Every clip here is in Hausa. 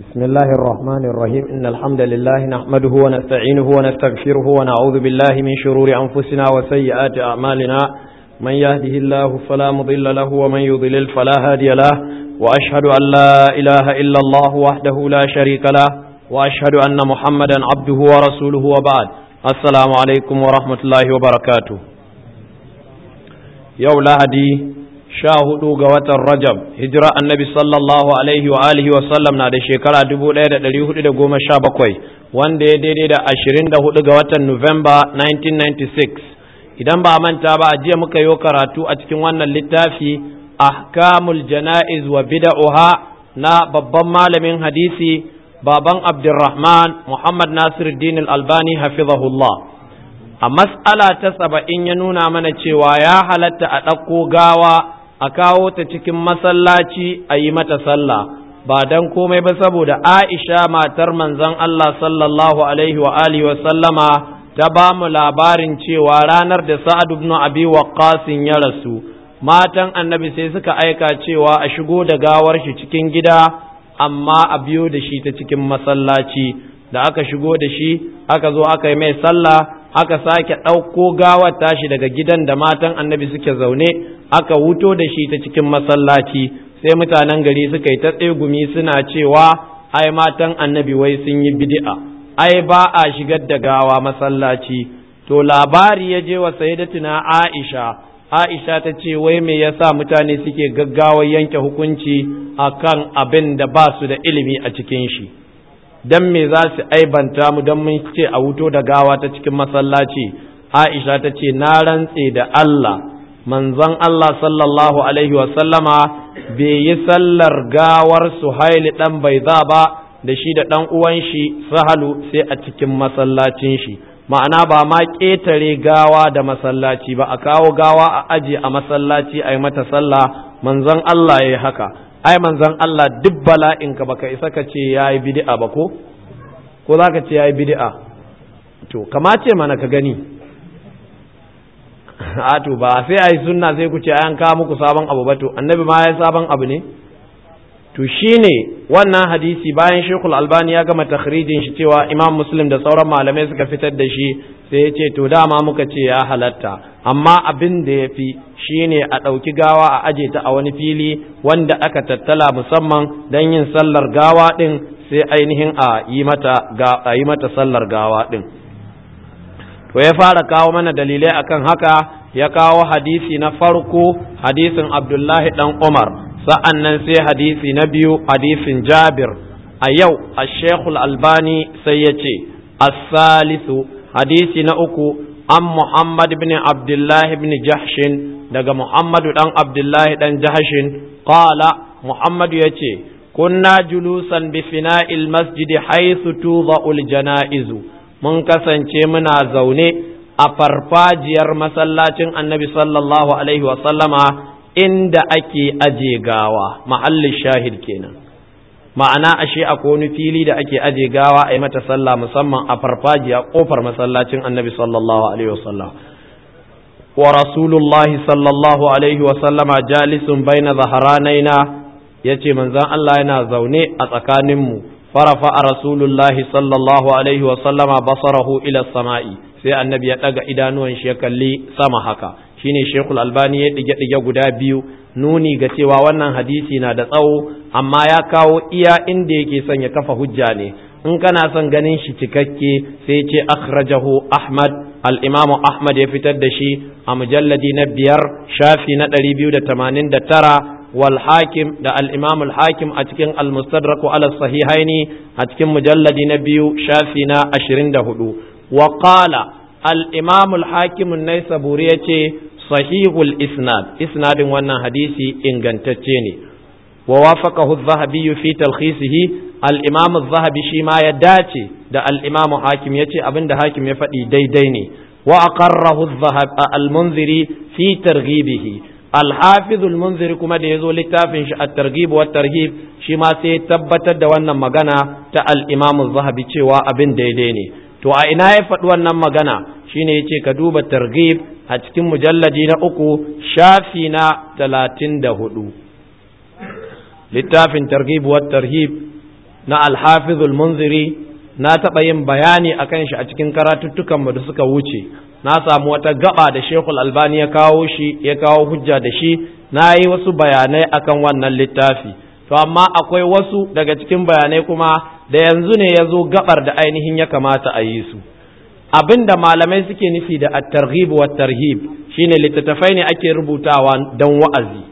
بسم الله الرحمن الرحيم إن الحمد لله نحمده ونستعينه ونستغفره ونعوذ بالله من شرور أنفسنا وسيئات أعمالنا من يهده الله فلا مضل له ومن يضلل فلا هادي له وأشهد أن لا إله إلا الله وحده لا شريك له وأشهد أن محمدا عبده ورسوله وبعد السلام عليكم ورحمة الله وبركاته يوم لهدي sha hudu ga watan Rajab hijira annabi sallallahu alaihi wa alihi wa sallam na da shekara dubu ɗaya da ɗari hudu da goma sha bakwai wanda ya daidai da ashirin da hudu ga watan Nuwamba 1996 idan ba manta ba a jiya muka yi karatu a cikin wannan littafi ahkamul jana'iz wa bida'uha na babban malamin hadisi baban Abdulrahman Muhammad Nasiruddin Al-Albani hafizahullah a mas'ala ta saba'in ya nuna mana cewa ya halatta a ɗauko gawa a kawo ta cikin masallaci a yi mata sallah ba don komai ba saboda Aisha matar manzon Allah sallallahu alaihi wa alihi wa sallama ta ba mu labarin cewa ranar da Sa'ad ibn Abi Waqqas ya rasu matan annabi sai suka aika cewa a shigo da gawar shi cikin gida amma a biyo da shi ta cikin masallaci da aka shigo da shi aka zo aka yi mai sallah aka sake ɗauko gawar tashi daga gidan da matan annabi suke zaune aka wuto da shi ta cikin masallaci sai mutanen gari suka yi ta tsegumi suna cewa ai matan annabi wai sun yi bid'a ai ba a shigar da gawa masallaci to labari ya je wa sayyidatuna Aisha Aisha ta ce wai me yasa mutane suke gaggawar yanke hukunci akan abin da ba su da ilimi a cikin shi dan me za su aibanta mu dan mun ce a wuto da gawa ta cikin masallaci Aisha ta ce na rantse da Allah manzon Allah sallallahu alaihi wa sallama bai yi sallar gawar Suhaili dan Baiza ba da shi da dan uwan shi Sahalu sai a cikin masallacin shi ma'ana ba ma ƙetare gawa da masallaci ba a kawo gawa a aje a masallaci a yi mata sallah manzon Allah ya yi haka ai manzon Allah duk bala'inka baka isa ka ce yayi bid'a ba ko ko zaka ce yayi bid'a to kama ce mana ka gani a to ba sai ai sunna sai ku ce an kawo muku sabon abu ba to annabi ma yayi sabon abu ne to shine wannan hadisi bayan Sheikhul Albani ya gama takhrijin shi cewa Imam Muslim da sauran malamai suka fitar da shi sai ya ce to dama muka ce ya halatta amma abin da ya fi shine a ɗauki gawa a aje ta a wani fili wanda aka tattala musamman don yin sallar gawa ɗin sai ainihin a yi mata a yi mata sallar gawa ɗin to ya fara kawo mana dalilai akan haka ya kawo hadisi na farko hadisin Abdullahi dan Umar sa'an nan sai hadisi na biyu hadisin Jabir a yau a Sheikhul Albani sai ya ce as-salisu hadisi na uku an Muhammad bin Abdullah bin Jahshin daga Muhammadu dan Abdullah dan Jahshin qala Muhammadu yace kunna julusan bi fina'il masjid haythu tudha'ul janaizu mun kasance muna zaune a farfajiyar masallacin Annabi sallallahu alaihi wa sallama inda ake aje gawa mahallin shahid kenan ma'ana ashe akwai wani fili da ake aje gawa a yi mata sallah musamman a farfajiya kofar masallacin annabi sallallahu alaihi wasallam wa rasulullahi sallallahu alaihi wasallama jalisun baina zaharanaina yace manzon Allah yana zaune a tsakaninmu farafa a rasulullahi sallallahu alaihi wasallama basarahu ila sama'i sai annabi ya daga idanuwan shi ya kalli sama haka shine Sheikhul Albani ya dige dige guda biyu nuni ga cewa wannan hadisi na da tsawo amma ya kawo iya inda yake son ya kafa hujja ne in kana son ganin shi cikakke sai ce akhrajahu Ahmad al-Imam Ahmad ya fitar da shi a mujalladi na biyar shafi na 289 wal hakim da al-Imam al-Hakim a cikin al-Mustadrak ala sahihaini a cikin mujalladi na biyu shafi na 24 wa qala al-Imam al-Hakim an-Naisaburi yace sahihul isnad isnadin wannan hadisi ingantacce ne wa wafaqahu adh-dhahabi fi talkhisihi al-imam adh-dhahabi shi ma ya dace da al-imam hakim yace abinda hakim ya faɗi daidai ne wa aqarrahu al-munziri fi targhibihi al-hafiz al-munziri kuma da yazo littafin shi at-targhib wa tarhib shi ma sai tabbatar da wannan magana ta al-imam adh-dhahabi cewa abin daidai ne to a ina ya faɗi wannan magana shine yace ka duba targhib a cikin mujalladi na uku shafi na talatin da hudu littafin targhib wa tarhib na alhafizul munziri na taɓa yin bayani a kan shi a cikin karatuttukanmu da suka wuce na samu wata gaba da shekul albani ya kawo shi ya kawo hujja da shi na yi wasu bayanai akan wannan littafi to amma akwai wasu daga cikin bayanai kuma da yanzu ne ya zo gabar da ainihin ya kamata a yi su abin da malamai suke nufi da at-targhib wa tarhib shine littattafai ne ake rubutawa don wa'azi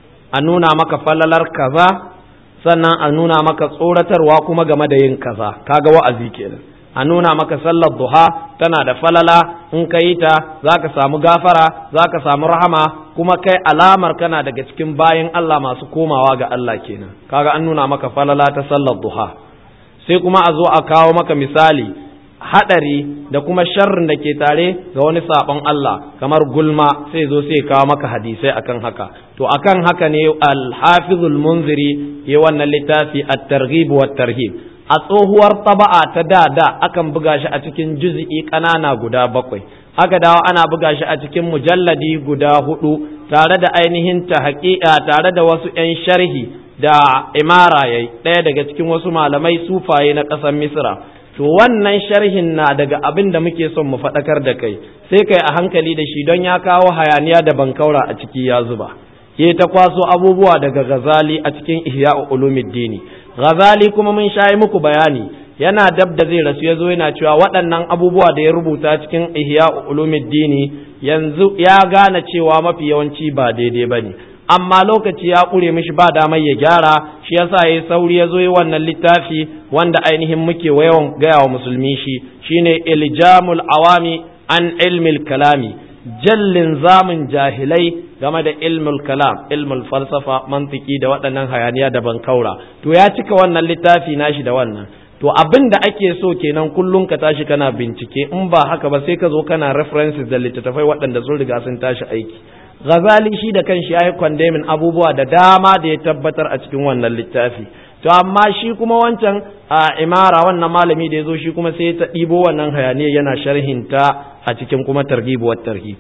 a nuna maka falalar kaza sannan a nuna maka tsoratarwa kuma game da yin kaza kaga wa'azi kenan a nuna maka sallar duha tana da falala in ka yi ta za ka samu gafara za ka samu rahama kuma kai alamar kana daga cikin bayan Allah masu komawa ga Allah kenan kaga an nuna maka falala ta sallar duha sai kuma a zo a kawo maka misali hadari da kuma sharrin da ke tare ga wani sabon Allah kamar gulma sai zo sai kawo maka hadisai akan haka to akan haka ne al-hafizul munziri ya wannan littafi at-targhib wa tarhib a tsohuwar taba'a ta da da akan buga shi a cikin juz'i ƙanana guda bakwai aka dawo ana buga shi a cikin mujalladi guda hudu tare da ainihin ta haƙiƙa tare da wasu 'yan sharhi da imara yayi ɗaya daga cikin wasu malamai sufaye na ƙasar misra to wannan sharhin na daga abin da muke son mu faɗakar da kai sai kai a hankali da shi don ya kawo hayaniya da bankaura a ciki ya zuba ke ta kwaso abubuwa daga ghazali a cikin ihya ulumuddini ghazali kuma mun shayi muku bayani yana dab da zai rasu ya zo yana cewa waɗannan abubuwa da ya rubuta cikin ihya ulumuddini yanzu ya gane cewa mafi yawanci ba daidai ba ne amma lokaci ya ƙure mishi ba damar ya gyara shi yasa ya sauri ya zo yi wannan littafi wanda ainihin muke yawan gaya wa musulmi shi shine iljamul awami an ilmil kalami jallin zamun jahilai game da ilmul kalam ilmul falsafa mantiki da waɗannan hayaniya da bankaura to ya cika wannan littafi nashi da wannan to abin da ake so kenan kullum ka tashi kana bincike in ba haka ba sai ka zo kana references da littattafai waɗanda sun riga sun tashi aiki Ghazali shi da kanshi ya yi kwandemin abubuwa da dama da ya tabbatar a cikin wannan littafi to amma shi kuma wancan a imara wannan malami da ya zo shi kuma sai ta ɗibo wannan hayaniya yana sharhinta a cikin kuma targhib wa tarhib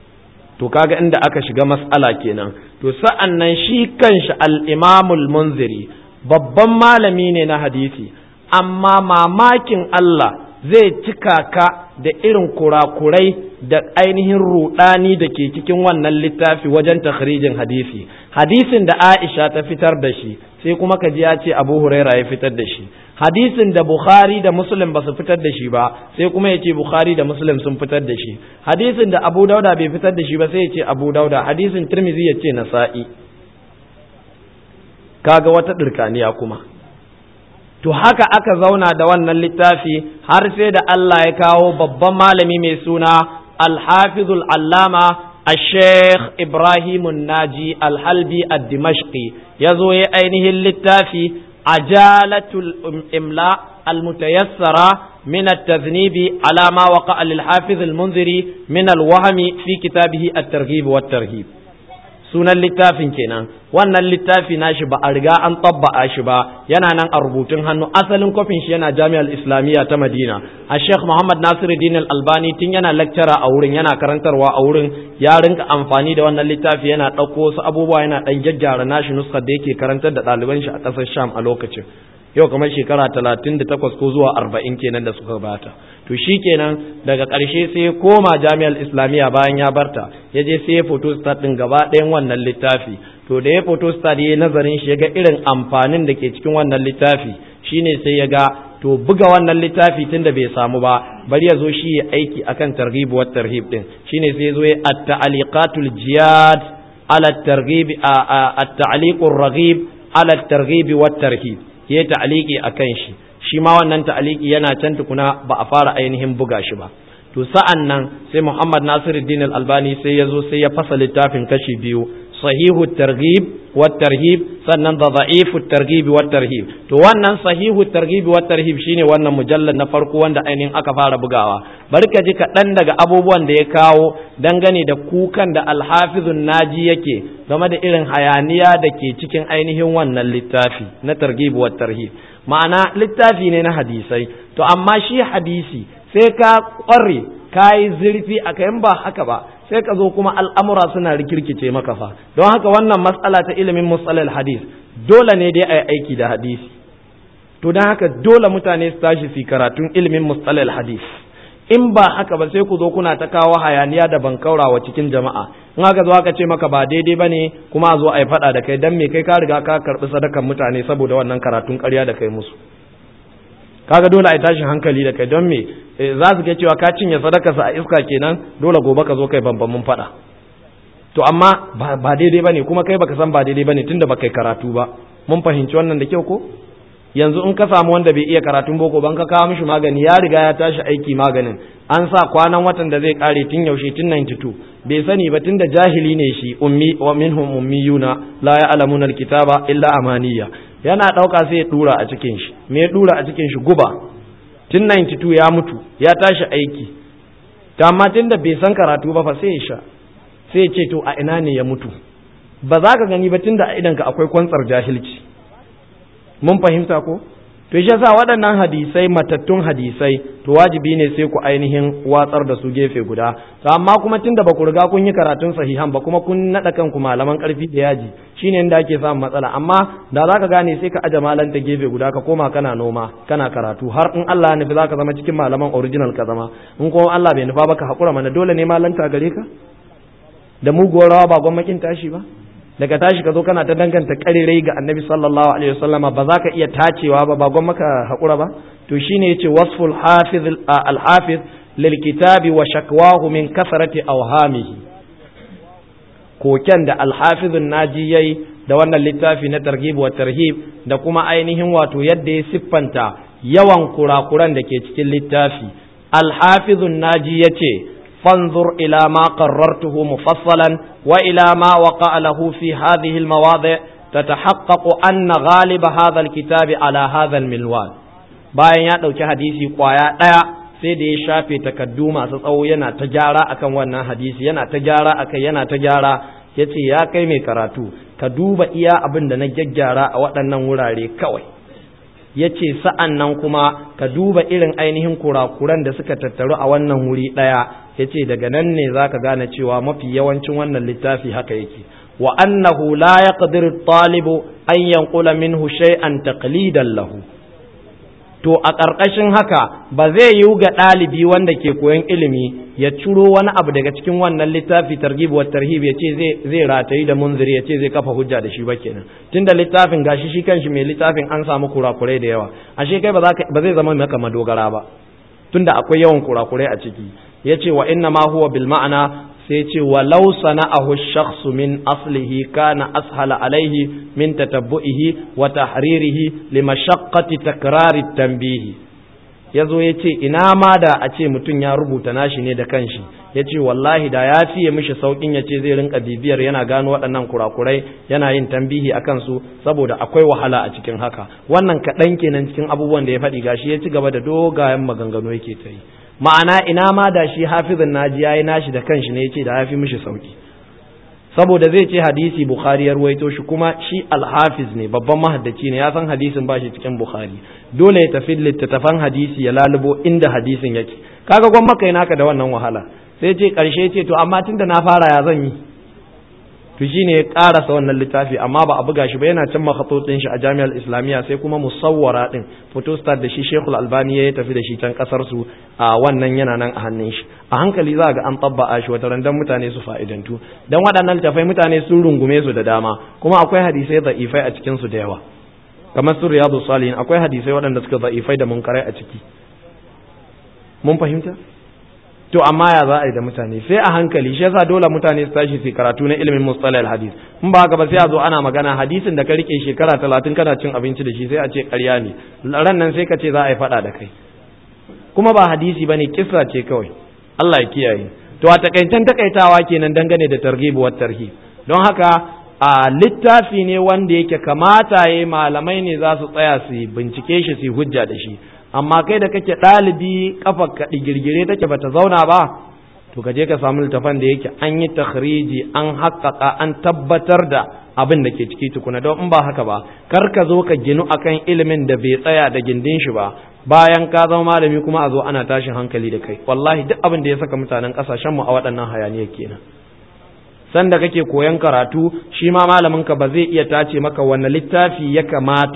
to kaga inda aka shiga mas'ala kenan to sa'an nan shi kanshi al-imamul munziri babban malami ne na hadisi amma mamakin Allah zai cika ka da irin kurakurai da ainihin rudani da ke cikin wannan littafi wajen takhrijin hadisi hadisin da Aisha ta fitar da shi sai kuma ka ji ya ce Abu Huraira ya fitar da shi hadisin da Bukhari da Muslim ba su fitar da shi ba sai kuma ya ce Bukhari da Muslim sun fitar da shi hadisin da Abu Dauda bai fitar da shi ba sai ya ce Abu Dauda hadisin Tirmidhi ya ce Nasa'i kaga wata dirkaniya kuma to haka aka zauna da wannan littafi har sai da Allah ya kawo babban malami mai suna alhafizul allama الشيخ إبراهيم الناجي الحلبي الدمشقي يزوي أينه اللتافي عجالة الإملاء المتيسرة من التذنيب على ما وقع للحافظ المنذري من الوهم في كتابه الترغيب والترهيب sunan littafin kenan wannan littafi nashi ba a riga an tabba'a shi ba yana nan a rubutun hannu asalin kofin shi yana jami'ar islamiyya ta madina a sheikh muhammad nasiruddin albani tun yana lecturer a wurin yana karantarwa a wurin ya rinka amfani da wannan littafi yana ɗauko wasu abubuwa yana ɗan gyaggyara nashi nuskar da yake karantar da ɗaliban shi a ƙasar sham a lokacin yau kamar shekara talatin da takwas ko zuwa arba'in kenan da suka bata to shi kenan daga ƙarshe sai ya koma jami'ar islamiyya bayan ya barta ya je sai ya photostat ɗin gaba ɗayan wannan littafi to da ya photostat ya yi nazarin shi ya ga irin amfanin da ke cikin wannan littafi shine sai ya ga to buga wannan littafi tun da bai samu ba bari ya zo shi ya aiki akan targhib wa tarhib din shine sai ya zo ya at-ta'liqatul jiyad ala at-targhib at-ta'liqur raghib ala at-targhib wa tarhib ya ta'liqi akan shi shi ma wannan ta'aliki yana can tukuna ba a fara ainihin buga shi ba to sa'an nan sai Muhammad Nasiruddin Al-Albani sai ya zo sai ya fasa littafin kashi biyu sahihu targhib wa tarhib sannan da da'ifu targhib wa tarhib to wannan sahihu targhib wa tarhib shine wannan mujallad na farko wanda ainihin aka fara bugawa bari ka ji kaɗan daga abubuwan da ya kawo dangane da kukan da alhafizun naji yake game da irin hayaniya da ke cikin ainihin wannan littafi na targhib wa tarhib ma'ana littafi ne na hadisai to amma shi hadisi sai ka ƙware ka yi zurfi a kayan ba haka ba sai ka zo kuma al'amura suna rikirkice maka fa don haka wannan matsala ta ilimin matsalar hadis dole ne dai a yi aiki da hadisi to don haka dole mutane su tashi su karatun ilimin mustalal hadis in ba haka ba sai ku zo kuna ta kawo hayaniya da bankaurawa cikin jama'a in haka zo aka ce maka ba daidai bane kuma a zo a yi faɗa da kai dan me kai ka riga ka karɓi sadakan mutane saboda wannan karatun ƙarya da kai musu kaga dole a yi tashin hankali da kai don me za su ga cewa ka cinye sadakarsa a iska kenan dole gobe ka zo kai bambamin faɗa to amma ba daidai bane kuma kai baka san ba daidai bane tunda baka yi karatu ba mun fahimci wannan da kyau ko yanzu in ka samu wanda bai iya karatun boko ban ka kawo mishi magani ya riga ya tashi aiki maganin an sa kwanan watan da zai kare tun yaushe tun 92 bai sani ba tunda jahili ne shi ummi wa minhum ummiyuna la ya'lamuna alkitaba illa amaniya yana dauka sai ya dura a cikin shi me ya dura a cikin shi guba tun 92 ya mutu ya tashi aiki to amma tunda bai san karatu ba fa sai ya sha sai ya ce to a ina ne ya mutu ba za ka gani ba tunda a idanka akwai kwantsar jahilci mun fahimta ko to shi yasa waɗannan hadisai matattun hadisai to wajibi ne sai ku ainihin watsar da su gefe guda to amma kuma tunda ba ku riga kun yi karatun sahihan ba kuma kun naɗa kanku malaman ƙarfi da yaji shine inda ake samun matsala amma da za ka gane sai ka aje malanta gefe guda ka koma kana noma kana karatu har in Allah ya nufi za ka zama cikin malaman original ka zama in kuma Allah bai nufa ba ka haƙura mana dole ne malanta gare ka da muguwar rawa ba gwamnatin tashi ba daga tashi ka zo kana ta danganta karirai ga annabi sallallahu alaihi wasallama ba za ka iya tacewa ba ba gwan maka haƙura ba to shine yace wasful hafiz al hafiz lil kitabi wa shakwahu min kasrati awhamihi koken da al hafiz naji yayi da wannan littafi na targhib wa tarhib da kuma ainihin wato yadda ya siffanta yawan kurakuran da ke cikin littafi al hafiz naji yace فانظر إلى ما قررته مفصلا وإلى ما وقع له في هذه المواضع تتحقق أن غالب هذا الكتاب على هذا الملوان bayan ya ɗauki hadisi ƙwaya ɗaya sai da ya shafe takaddu masu tsawo yana ta gyara akan wannan hadisi yana ta gyara akan yana ta gyara ya ce ya kai mai karatu ka duba iya abin da na gyaggyara a waɗannan wurare kawai ya ce sa'an nan kuma ka duba irin ainihin kurakuran da suka tattaru a wannan wuri ɗaya ya ce daga nan ne za ka gane cewa mafi yawancin wannan littafi haka yake wa annahu la yaqdiru talibu an yanqula minhu shay'an taqlidan lahu to a ƙarƙashin haka ba zai yiwu ga ɗalibi wanda ke koyon ilimi ya ciro wani abu daga cikin wannan littafi targhib wa tarhib ya ce zai ratayi da munziri ya ce zai kafa hujja da shi ba kenan tunda littafin gashi shi kanshi mai littafin an samu kurakurai da yawa ashe kai ba zai zama maka madogara ba tunda akwai yawan kurakurai a ciki yace wa inna ma huwa bil ma'ana sai ce walau sana'ahu shakhsu min aslihi kana ashala alaihi min tatabbu'ihi wa tahririhi li mashaqqati takrari tanbihi yazo yace ina ma da a ce mutum ya rubuta nashi ne da kanshi yace wallahi da ya fiye mishi saukin yace zai rinka bibiyar yana gano waɗannan kurakurai yana yin tambihi akan su saboda akwai wahala a cikin haka wannan kaɗan kenan cikin abubuwan da ya faɗi gashi ya ci gaba da dogayen maganganu yake ta yi ma'ana ina ma da shi hafizin naji yayi nashi da kanshi ne yace da yafi mishi sauki saboda zai ce hadisi bukhari ya ruwaito shi kuma shi alhafiz ne babban mahaddaci ne ya san hadisin ba shi cikin bukhari dole ya tafi littattafan hadisi ya lalubo inda hadisin yake kaga gwan maka yi naka da wannan wahala sai ce karshe ce to amma tunda na fara ya zan yi to shine ya karasa wannan littafi amma ba a buga shi ba yana can makhatutin shi a jami'ar islamiyya sai kuma musawwara din photostat da shi shekul albani ya tafi da shi can kasar su a wannan yana nan a hannun shi a hankali za ga an tabba'a shi wata randan mutane su fa'idantu dan waɗannan littafai mutane sun rungume su da dama kuma akwai hadisai da'ifai a cikin su da yawa kamar su riyadu salihin akwai hadisai waɗanda suka da'ifai da munkarai a ciki mun fahimta to amma ya za a yi da mutane sai a hankali shi yasa dole mutane su tashi su karatu na ilimin mustalahil hadis in ba haka ba sai a zo ana magana hadisin da ka rike shekara talatin kana cin abinci da shi sai a ce ƙarya ne ran nan sai ka ce za a yi faɗa da kai kuma ba hadisi bane kissa ce kawai Allah ya kiyaye to a takaitan takaitawa kenan dangane da targhib wa tarhib don haka a littafi ne wanda yake kamata yayi malamai ne za su tsaya su bincike shi su hujja da shi amma kai da kake ɗalibi kafa ka digirgire take bata zauna ba to ka je ka samu littafan da yake an yi takhriji an haƙƙaƙa an tabbatar da abin da ke ciki tukuna don in ba haka ba kar ka zo ka ginu akan ilimin da bai tsaya da gindin shi ba bayan ka zama malami kuma a zo ana tashin hankali da kai wallahi duk abin da ya saka mutanen ƙasashen mu a waɗannan hayaniyar kenan sanda kake koyan karatu shi ma malamin ka ba zai iya tace maka wanne littafi ya kamata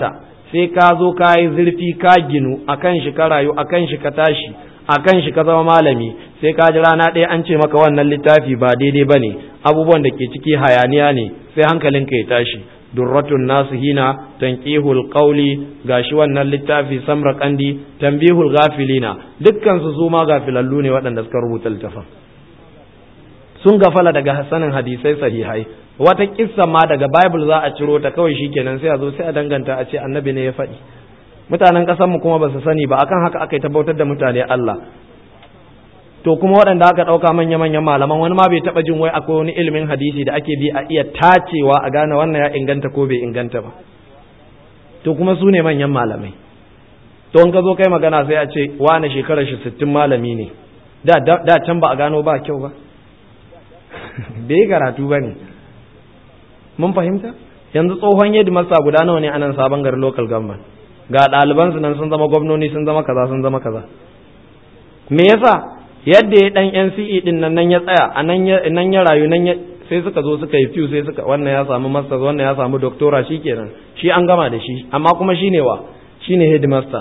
sai ka zo ka yi zurfi ka ginu akan shi ka rayu akan shi ka tashi akan shi ka zama malami sai ka ji rana ɗaya an ce maka wannan littafi ba daidai ba ne abubuwan da ke ciki hayaniya ne sai hankalinka ya tashi durratun nasihina tanqihul qawli gashi wannan littafi samra kandi tanbihul ghafilina dukkan su zuma gafilallu ne waɗanda suka rubuta littafin sun gafala daga hasanin hadisai sahihai wata kissa ma daga bible za a ciro ta kawai shikenan sai a zo sai a danganta a ce annabi ne ya faɗi mutanen ƙasar mu kuma ba su sani ba akan haka aka yi tabbatar da mutane Allah to kuma waɗanda aka ɗauka manya-manyan malaman wani ma bai taɓa jin wai akwai wani ilimin hadisi da ake bi a iya tacewa a gane wannan ya inganta ko bai inganta ba to kuma su ne manyan malamai to in ka zo kai magana sai a ce wane shekarar shi sittin malami ne da can ba a gano ba kyau ba bai karatu ba ne mun fahimta yanzu tsohon yadda masa guda nawa ne a nan sabon gari local government ga ɗalibansu nan sun zama gwamnoni sun zama kaza sun zama kaza me yasa yadda ya dan NCE din nan nan ya tsaya a nan ya nan ya rayu nan ya sai suka zo suka yi fiw sai suka wannan ya samu masters wannan ya samu doctora shikenan shi an gama da shi amma kuma shine wa shine headmaster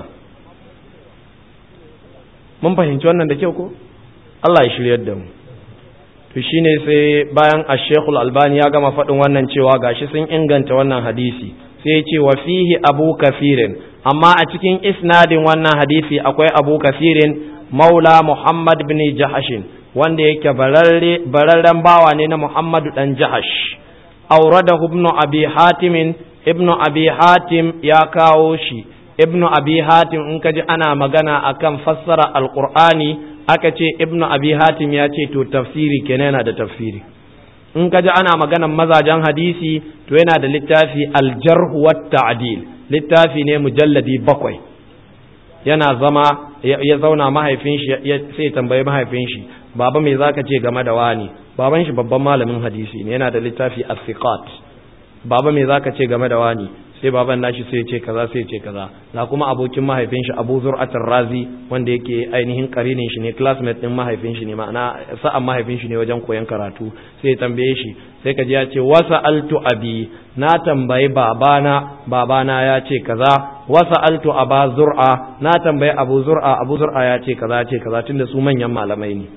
mun fahimci wannan da kyau ko Allah ya shiryar da mu to shine sai bayan Ash-Sheikh Al-Albani ya gama faɗin wannan cewa gashi sun inganta wannan hadisi sai ya ce wa fihi Abu Kafirin amma a cikin isnadin wannan hadisi akwai Abu Kafirin maula Muhammad bin Jahashin wanda yake bararren bawa ne na Muhammadu dan Jahash aurada ibn Abi Hatim ibn Abi Hatim ya kawo shi ibn Abi Hatim in kaji ana magana akan fassara alqur'ani aka ce ibn Abi Hatim ya ce to tafsiri kenan yana da tafsiri in kaji ana maganan mazajen hadisi to yana da littafi al-jarh wa ta'dil littafi ne mujalladi bakwai yana zama ya zauna mahaifin shi sai tambayi mahaifin shi baba me zaka ce game da wani baban shi babban malamin hadisi ne yana da littafi as-siqat baba me zaka ce game da wani sai baban nashi sai ce kaza sai ce kaza na kuma abokin mahaifin shi Abu Zur'at razi wanda yake ainihin karinin shi ne classmate din mahaifin shi ne ma'ana sa'an mahaifin shi ne wajen koyon karatu sai ya tambaye shi sai ka ji ya ce wasa altu abi na tambayi babana babana ya ce kaza wasa altu aba zur'a na tambayi abu zur'a abu zur'a ya ce kaza ya ce kaza tunda su manyan malamai ne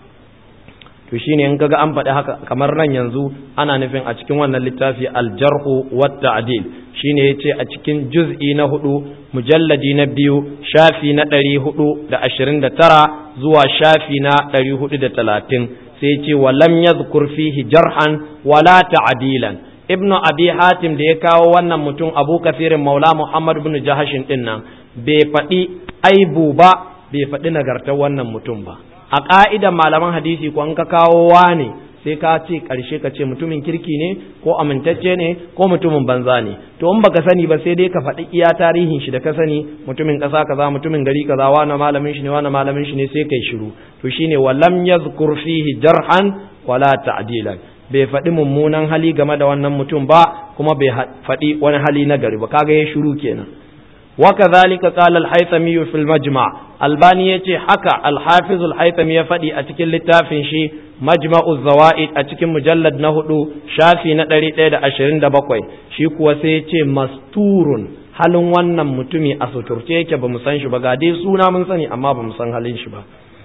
to shine in kaga an faɗi haka kamar nan yanzu ana nufin a cikin wannan littafi aljarhu wat ta'dil shine yace a cikin juz'i na hudu mujalladi na biyu shafi na ɗari hudu da ashirin da tara zuwa shafi na ɗari hudu da talatin sai yace wa lam yadhkur fihi jarhan wala ta'dilan ibnu abi hatim da ya kawo wannan mutum abu kafirin maula muhammad ibn jahashin din nan bai faɗi aibu ba bai faɗi nagartar wannan mutum ba a ƙa'idan malaman hadisi ko an ka kawo ne sai ka ce ƙarshe ka ce mutumin kirki ne ko amintacce ne ko mutumin banza ne to in baka sani ba sai dai ka faɗi iya tarihin shi da ka sani mutumin ƙasa kaza mutumin gari kaza wani malamin shi ne wani malamin shi ne sai kai shiru to shine walam yazkur fihi jarhan wala ta'dilan bai faɗi mummunan hali game da wannan mutum ba kuma bai faɗi wani hali na gari ba kaga ya shiru kenan وكذلك قال الحيثمي في المجمع الباني يتي حكى الحافظ الحيثمي يفدي أتكل لتافن شي مجمع الزوائد أتكل مجلد نهدو شافي ندري تيدا أشرين دبقوي شي كوسيتي مستور halin wannan mutumi a suturce yake ba mu san shi ba ga dai suna mun sani amma ba mu san halin shi ba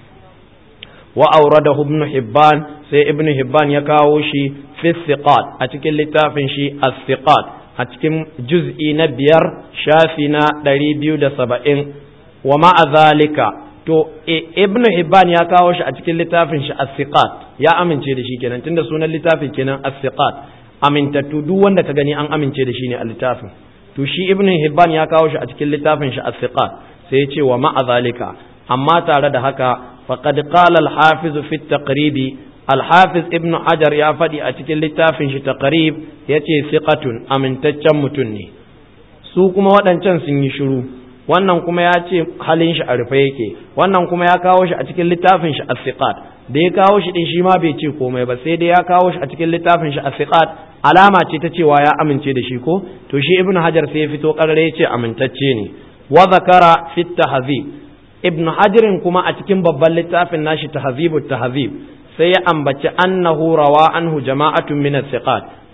wa auradahu ibn hibban sai ibn hibban ya kawo shi fi thiqat a cikin littafin shi as-thiqat a cikin juz'i na biyar shafi na ɗari biyu da saba'in wa ma'a zalika to ibn hibban ya kawo shi a cikin littafin shi as-siqat ya amince da shi kenan tunda sunan littafin kenan as-siqat amintattu duk wanda ka gani an amince da shi ne a littafin to shi ibn hibban ya kawo shi a cikin littafin shi as-siqat sai ya ce wa ma'a zalika amma tare da haka faqad qala al-hafiz fi at-taqrib al-hafiz ibn hajar ya faɗi a cikin littafin shi taqrib yace siqatun amintaccen mutum ne su kuma waɗancan sun yi shiru wannan kuma ya ce halin shi a rufe yake wannan kuma ya kawo shi a cikin littafin shi as-siqat da ya kawo shi din shi ma bai ce komai ba sai dai ya kawo shi a cikin littafin shi as-siqat alama ce ta cewa ya amince da shi ko to shi ibn hajar sai ya fito karare ya ce amintacce ne wa zakara fi tahzib ibn hajarin kuma a cikin babban littafin nashi tahzibut tahzib sai ya ambaci annahu rawa anhu jama'atun min as-siqat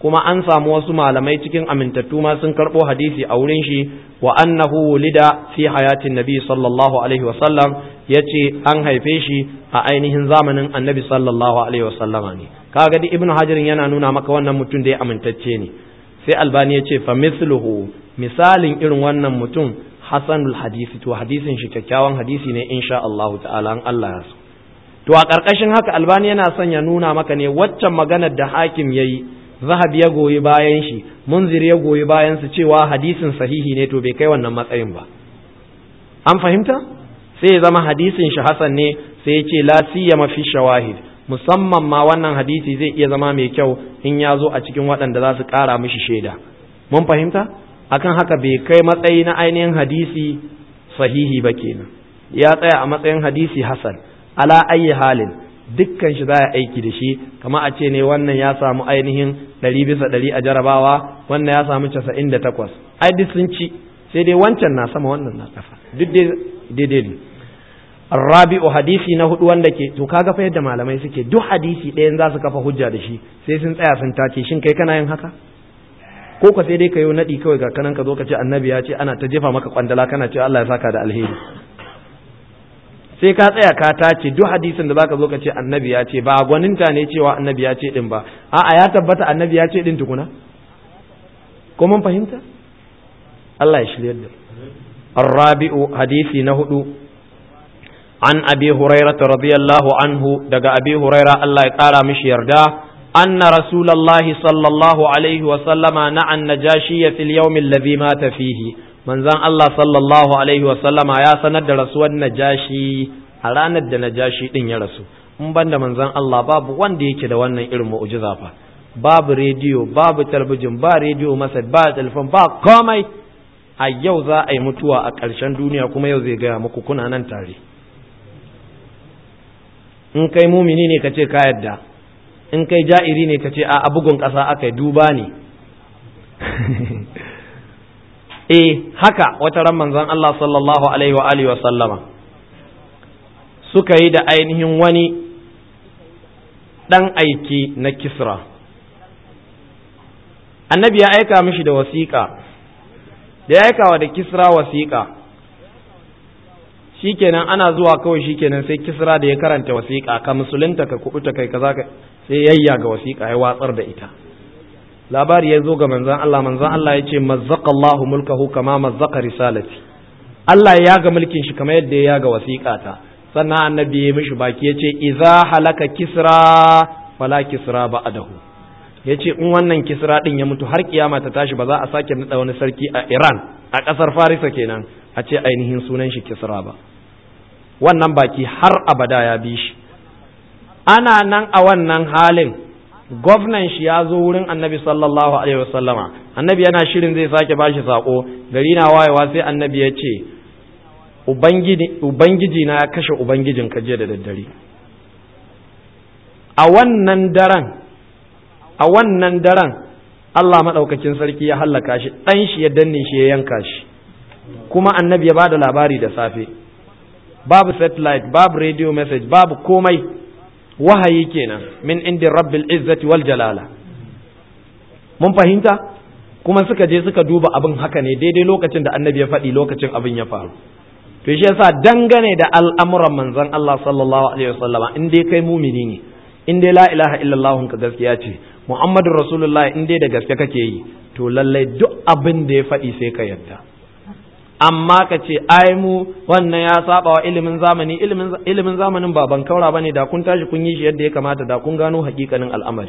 kuma an samu wasu malamai cikin amintattu ma sun karɓo hadisi a wurin shi wa annahu wulida fi hayatin nabi sallallahu alaihi wasallam ya ce an haife shi a ainihin zamanin annabi sallallahu alaihi wasallama ne kaga di ibnu hajarin yana nuna maka wannan mutum da ya amintacce ne sai albani ya ce fa misluhu misalin irin wannan mutum hasanul hadisi to hadisin shi kyakkyawan hadisi ne insha Allah ta'ala an Allah ya so to a ƙarƙashin haka albani yana son ya nuna maka ne waccan maganar da hakim yayi zahab ya goyi bayan shi munzir ya goyi bayan su cewa hadisin sahihi ne to bai kai wannan matsayin ba an fahimta sai ya zama hadisin shi hasan ne sai ya ce la siyama fi shawahid musamman ma wannan hadisi zai iya zama mai kyau in ya zo a cikin waɗanda za su ƙara mishi shaida mun fahimta akan haka bai kai matsayi na ainihin hadisi sahihi ba kenan ya tsaya a matsayin hadisi hasan ala ayi halin dukkan shi za a aiki da shi kama a ce ne wannan ya samu ainihin ɗari bisa ɗari a jarabawa wannan ya samu casa'in da takwas ai duk sun ci sai dai wancan na sama wannan na ƙasa duk daidai ne rabi'u hadisi na hudu wanda ke to kaga fa yadda malamai suke duk hadisi ɗayan za su kafa hujja da shi sai sun tsaya sun tace shin kai kana yin haka ko ka sai dai ka yi naɗi kawai ga kanan ka zo ka ce annabi ya ce ana ta jefa maka kwandala kana ce Allah ya saka da alheri sai ka tsaya ka tace duk hadisin da zaka zo ka ce annabi ya ce ba gwaninta ne cewa annabi ya ce din ba a'a ya tabbata annabi ya ce din tukuna ko mun fahimta Allah ya shiryar da الرابع حديث نهدو عن أبي هريرة رضي الله عنه دقى أبي هريرة الله يقال مش يردا أن رسول الله صلى الله عليه وسلم نعى النجاشي في اليوم الذي مات فيه من زان الله صلى الله عليه وسلم يا سند رسول النجاشي أرانا النجاشي إن يرسو in ban da manzon Allah babu wanda yake da wannan irin mu'jiza fa babu rediyo babu talabijin ba rediyo masa ba telefon ba komai a yau za a yi mutuwa a ƙarshen duniya kuma yau zai gaya muku kuna nan tare in kai mumini ne ka ce ka yadda in kai ja'iri ne ka ce a bugun ƙasa aka yi duba ne eh haka wata ran manzon Allah sallallahu alaihi wa alihi wa sallama suka yi da ainihin wani ɗan aiki na kisra annabi ya aika mishi da wasiƙa da ya aikawa da kisra wasiƙa shikenan ana zuwa kawai shikenan sai kisra da ya karanta wasiƙa ka musulunta ka kubuta kai kaza ka sai yayya ga wasiƙa ya watsar da ita labari ya zo ga manzon Allah manzon Allah ya ce mazzaqa Allahu mulkahu kama mazzaqa risalati Allah ya ga mulkin shi kamar yadda ya ga wasiƙata sannan annabi ya mishi baki ya ce idza halaka kisra fala kisra ba'dahu ya ce in wannan kisra din ya mutu har kiyama ta tashi ba za a sake nada wani sarki a Iran a ƙasar Farisa kenan a ce ainihin sunan shi kisra ba wannan baki har abada ya bi shi ana nan a wannan halin gwamnan shi ya zo wurin annabi sallallahu alaihi wasallama annabi yana shirin zai sake bashi sako gari na wayewa sai annabi ya ce ubangiji na ya kashe ubangijin ka jiya da daddare a wannan daren a wannan daren Allah maɗaukakin sarki ya hallaka shi ɗan shi ya danne shi ya yanka shi kuma annabi ya ba da labari da safe babu satellite babu radio message babu komai wahayi kenan min indin rabbil izzati wal jalala mun fahimta kuma suka je suka duba abin haka ne daidai lokacin da annabi ya faɗi lokacin abin ya faru to shi yasa dangane da al'amuran manzon Allah sallallahu alaihi wasallama in dai kai mumini ne in dai la ilaha illallah ka gaskiya ce muhammadur rasulullah in dai da gaske kake yi to lallai duk abin da ya faɗi sai ka yarda amma ka ce ai mu wannan ya saba wa ilimin zamani ilimin zamanin ba ban kaura bane da kun tashi kun yi shi yadda ya kamata da kun gano hakikanin al'amari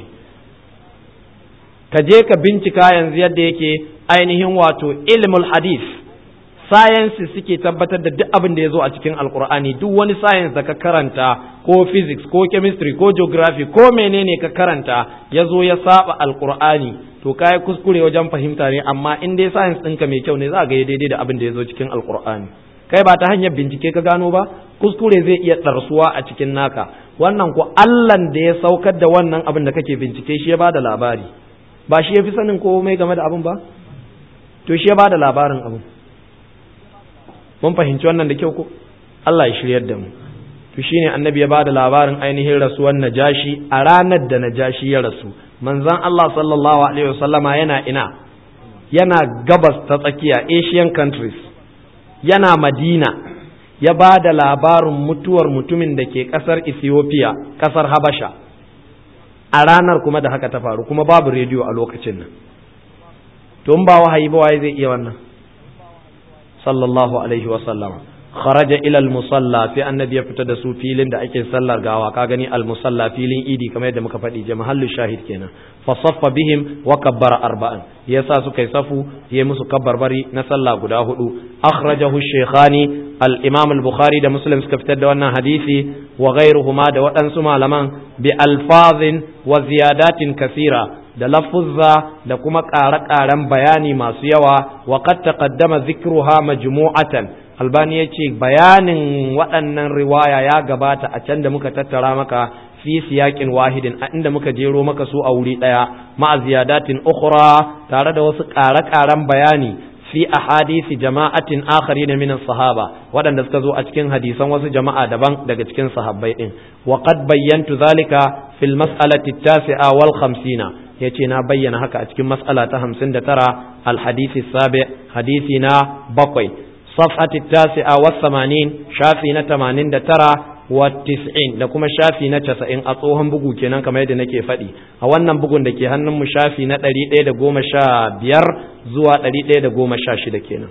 ka je ka bincika yanzu yadda yake ainihin wato ilmul hadith sciences suke tabbatar da duk abin da ya zo a cikin alkur'ani duk wani science da ka karanta ko physics ko chemistry ko geography ko menene ka karanta ya zo ya saba alkur'ani to kai kuskure wajen fahimta ne amma in dai science ɗinka mai kyau ne za ga daidai da abin da ya zo cikin alkur'ani kai ba ta hanyar bincike ka gano ba kuskure zai iya ɗarsuwa a cikin naka wannan ko allan da ya saukar da wannan abin da kake bincike shi ya ba da labari ba shi ya fi sanin komai game da abin ba to shi ya ba da labarin abin mun fahimci wannan da kyau ko Allah ya shiryar da mu to shine annabi ya bada labarin ainihin rasuwar najashi a ranar da najashi ya rasu manzon Allah sallallahu alaihi wasallama yana ina yana gabas ta tsakiya Asian countries yana Madina ya ba da labarin mutuwar mutumin da ke ƙasar Ethiopia ƙasar Habasha a ranar kuma da haka ta faru kuma babu rediyo a lokacin nan to in ba wahayi ba waye zai iya wannan sallallahu alaihi wasallama kharaja ila al-musalla fi annabi ya fita da su filin da ake sallar gawa ka gani al-musalla filin idi kamar yadda muka faɗi mahallu shahid kenan fa saffa bihim wa kabbara arba'an yasa suka yi safu yayi musu kabbarbari na sallah guda hudu akhrajahu shaykhani al-imam al-bukhari da muslim suka fitar da wannan hadisi wa ghayruhuma da waɗansu malaman bi alfazin wa ziyadatin kasira da lafuzza da kuma ƙare-ƙaren bayani masu yawa wa qad taqaddama dhikruha majmu'atan albani ya ce bayanin waɗannan riwaya ya gabata a can da muka tattara maka fi siyaƙin wahidin a inda muka jero maka su a wuri ɗaya ma'a ziyadatin ukhra tare da wasu ƙare-ƙaren bayani fi ahadisi jama'atin akhari na minan sahaba waɗanda suka zo a cikin hadisan wasu jama'a daban daga cikin sahabbai ɗin wa qad bayyantu zalika fil mas'alati tasi'a wal khamsina yace na bayyana haka a cikin mas'ala ta 59 al hadisi sabi hadisi na bakwai صفحة التاسعة والثمانين شافي نتمانين دترى والتسعين da kuma shafi na casa'in a tsohon bugu kenan kamar yadda nake faɗi a wannan bugun da ke hannunmu shafi na ɗari ɗaya da goma sha biyar zuwa ɗari ɗaya da goma sha shida kenan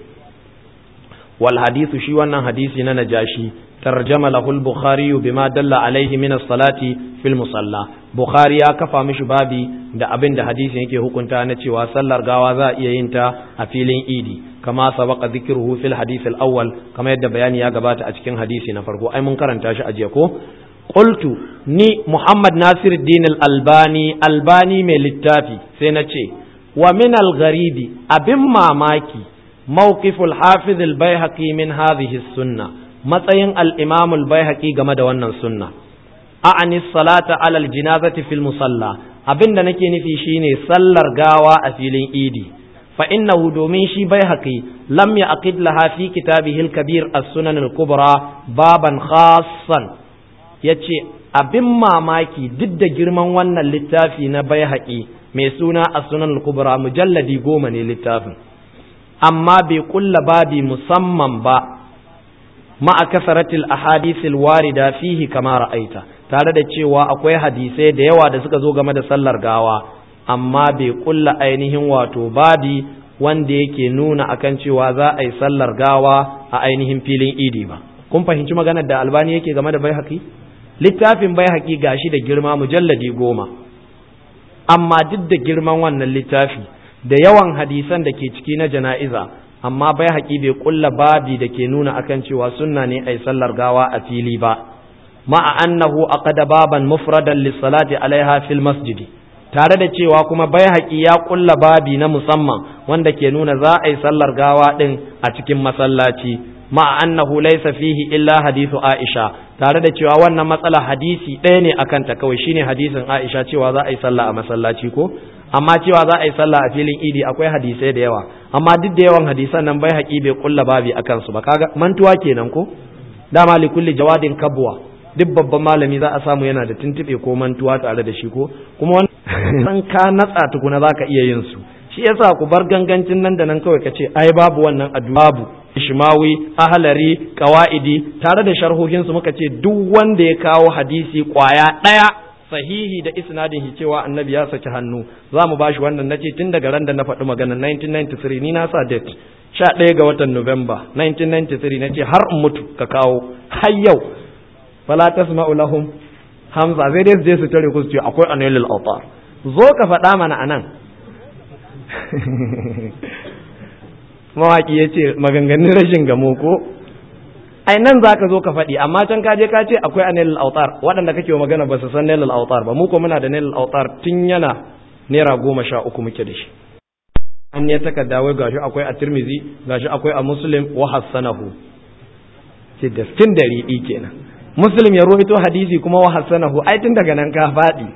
wal hadisu shi wannan hadisi na najashi tarjama lahu al-bukhari bima dalla alaihi min as-salati fil musalla bukhari ya kafa mishi babi da abin da hadisin yake hukunta na cewa sallar gawa za a iya yin ta a filin idi kama sabaqa dhikruhu fil hadith al-awwal kama yadda bayani ya gabata a cikin hadisi na farko ai mun karanta shi a jiya ko qultu ni muhammad nasiruddin al-albani albani mai littafi sai na ce wa min al-gharibi abin mamaki mawqif al-hafiz al-baihaqi min hadhihi as-sunnah matsayin al-imam al-baihaqi game da wannan sunna a'ani salata ala al-janazati fil musalla abinda nake nufi shine sallar gawa a filin idi فإنه دومين شي بيهقي لم يعقد لها في كتابه الكبير السنن الكبرى بابا خاصا yace abin mamaki duk da girman wannan littafi na bai mai suna a sunan kubra mujalladi goma ne littafin amma bai kulla babi musamman ba ma'a kasaratil ahadithil warida fihi kama ra'aita tare da cewa akwai hadisai da yawa da suka zo game da sallar gawa amma bai kulla ainihin wato babi wanda yake nuna akan cewa za a yi sallar gawa a ainihin filin idi ba kun fahimci maganar da albani yake game da baihaqi littafin baihaqi gashi da girma mujalladi goma amma duk da girman wannan littafi da yawan hadisan da ke ciki na jana'iza amma baihaqi bai kulla babi da ke nuna akan cewa sunna ne a yi sallar gawa a fili ba ma'a annahu aqada baban mufradan lis-salati alaiha fil masjidi tare da cewa kuma bai haƙi ya ƙulla babi na musamman wanda ke nuna za a yi sallar gawa ɗin a cikin masallaci ma'a annahu laysa fihi illa hadithu Aisha tare da cewa wannan matsala hadisi ɗaya ne akan ta kawai shine hadisin Aisha cewa za a yi sallah a masallaci ko amma cewa za a yi sallah a filin idi akwai hadisai da yawa amma duk da yawan hadisan nan bai haƙi bai ƙulla babi akan su ba kaga mantuwa kenan ko dama li kulli jawadin kabwa duk babban malami za a samu yana da tuntube ko mantuwa tare da shi ko kuma san ka natsa tukuna za ka iya yin su shi yasa ku bar gangancin nan da nan kawai ka ce ai babu wannan addu'a babu ishmawi ahlari qawaidi tare da sharhohin su muka ce duk wanda ya kawo hadisi kwaya daya sahihi da isnadin shi cewa annabi ya saki hannu za mu bashi wannan nace tun daga ran da na faɗi magana 1993 ni na sa date 11 ga watan November 1993 nace har in mutu ka kawo har yau fala tasma'u lahum hamza sai dai su je su tare ku su ce akwai anilul autar zo ka faɗa mana anan mawaki ya ce maganganun rashin gamo ko ai nan za ka zo ka faɗi amma can ka je ka ce akwai anilul autar waɗanda kake wa magana ba su san nailul autar ba mu ko muna da nailul autar tun yana naira goma sha uku muke da shi an ya takarda wai gashi akwai a tirmizi gashi akwai a muslim wa hassanahu ce da fin da riɗi kenan muslim ya ruwaito hadisi kuma wa hassanahu ai tun daga nan ka faɗi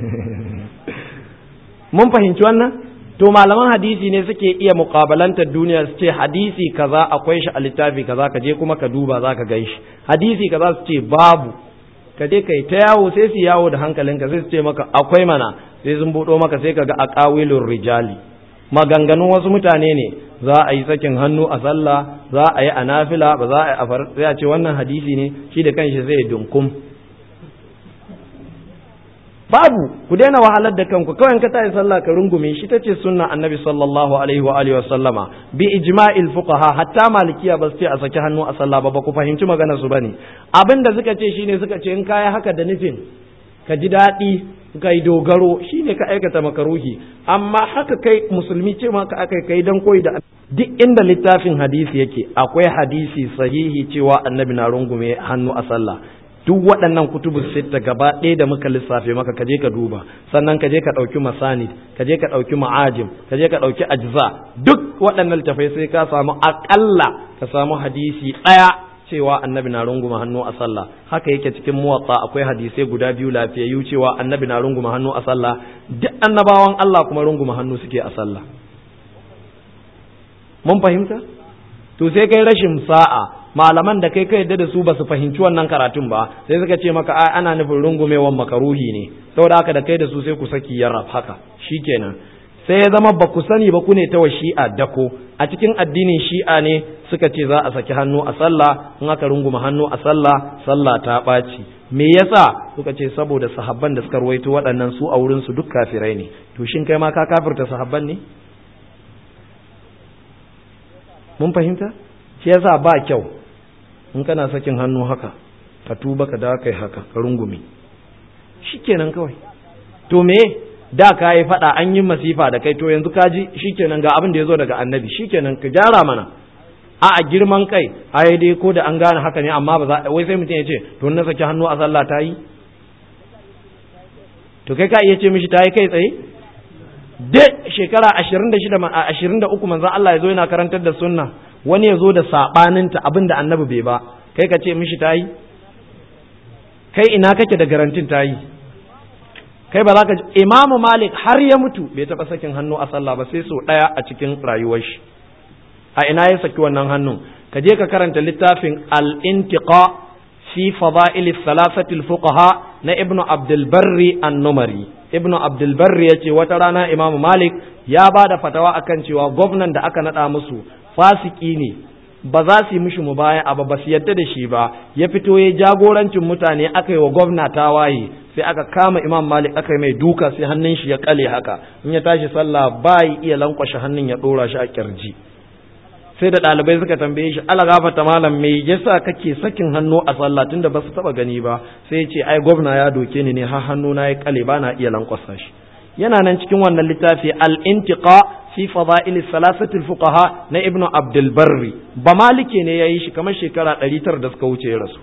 mun fahimci wannan to malaman hadisi ne suke iya muƙabalantar duniya su ce hadisi kaza akwai shi a littafi kaza ka je kuma ka duba za ka gan shi hadisi kaza su ce babu ka je kai ta yawo sai su yawo da hankalinka sai su ce maka akwai mana sai sun buɗo maka sai ka ga aqawilur rijali maganganun wasu mutane ne za a yi sakin hannu a sallah za a yi a nafila ba za a yi a far sai a ce wannan hadisi ne shi da kanshi zai dunkum babu ku daina wahalar da kanku kawai ka tayi sallah ka rungume shi tace sunna annabi sallallahu alaihi wa alihi wa sallama bi ijma'il fuqaha hatta malikiya ba su ce a saki hannu a sallah ba ba ku fahimci maganar su bane abinda suka ce shine suka ce in kai haka da nufin ka ji daɗi kai dogaro shine ka aikata makaruhi amma haka kai musulmi ce maka aka kai dan koyi da duk inda littafin hadisi yake akwai hadisi sahihi cewa annabi na rungume hannu a sallah duk waɗannan kutubu sitta gaba ɗaya da muka lissafe maka kaje ka duba sannan kaje ka ɗauki masani kaje ka ɗauki ma'ajim kaje ka ɗauki ajza duk waɗannan littafai sai ka samu aƙalla ka samu hadisi ɗaya cewa annabi na runguma hannu a sallah haka yake cikin muwatta akwai hadisai guda biyu lafiyayyu cewa annabi na runguma hannu a sallah duk annabawan Allah kuma runguma hannu suke a sallah mun fahimta to sai kai rashin sa'a malaman da kai ka yadda da su ba su fahimci wannan karatun ba sai suka ce maka ai ana nufin rungumewan makaruhi ne saboda haka da kai da su sai ku saki yarraf haka shikenan sai ya zama ba ku sani ba ku ne ta wa shi'a dako a cikin addinin shi'a ne suka ce za a saki hannu a sallah in aka runguma hannu a sallah sallah ta ɓaci me yasa suka ce saboda sahabban da suka ruwaito waɗannan su a wurin su duk kafirai ne to shin kai ma ka kafirta sahabban ne mun fahimta shi yasa ba kyau in kana sakin hannu haka ka tuba ka da kai haka ka rungume shikenan kawai to me da ka yi faɗa an yi masifa da kai to yanzu ka ji shikenan ga abin da ya zo daga annabi shikenan ka gyara mana a a girman kai ai dai ko da an gane haka ne amma ba za wai sai mutum ya ce to na saki hannu a sallah ta yi to kai ka iya ce mishi ta yi kai tsaye da shekara 26 23 manzon Allah ya zo yana karantar da sunna wani ya zo da sabaninta abin da annabi bai ba kai ka ce mishi ta yi kai ina kake da garantin ta yi kai ba za ka imamu malik har ya mutu bai taɓa sakin hannu a sallah ba sai sau ɗaya a cikin rayuwar shi a ina ya saki wannan hannun ka je ka karanta littafin al-intiqa fi fada'il thalathati fuqaha na ibnu abdul barri an-numari ibnu abdul barri yace wata rana imamu malik ya ba da fatawa akan cewa gwamnan da aka nada musu fasiki ne ba za su yi mishi mubaya ba ba su yadda da shi ba ya fito ya jagorancin mutane aka yi wa gwamna tawaye sai aka kama imam malik aka yi mai duka sai hannun shi ya kale haka in ya tashi sallah ba yi iya lankwashe hannun ya dora shi a kirji sai da ɗalibai suka tambaye shi ala gafata malam me yasa kake sakin hannu a sallah tunda ba su taba gani ba sai ya ce ai gwamna ya doke ni ne har hannu na ya kale ba na iya lankwasa shi yana nan cikin wannan littafi al-intiqa fi fada'il salasati fuqaha na ibnu abdul barri ba malike ne yayi shi kamar shekara 900 da suka wuce ya rasu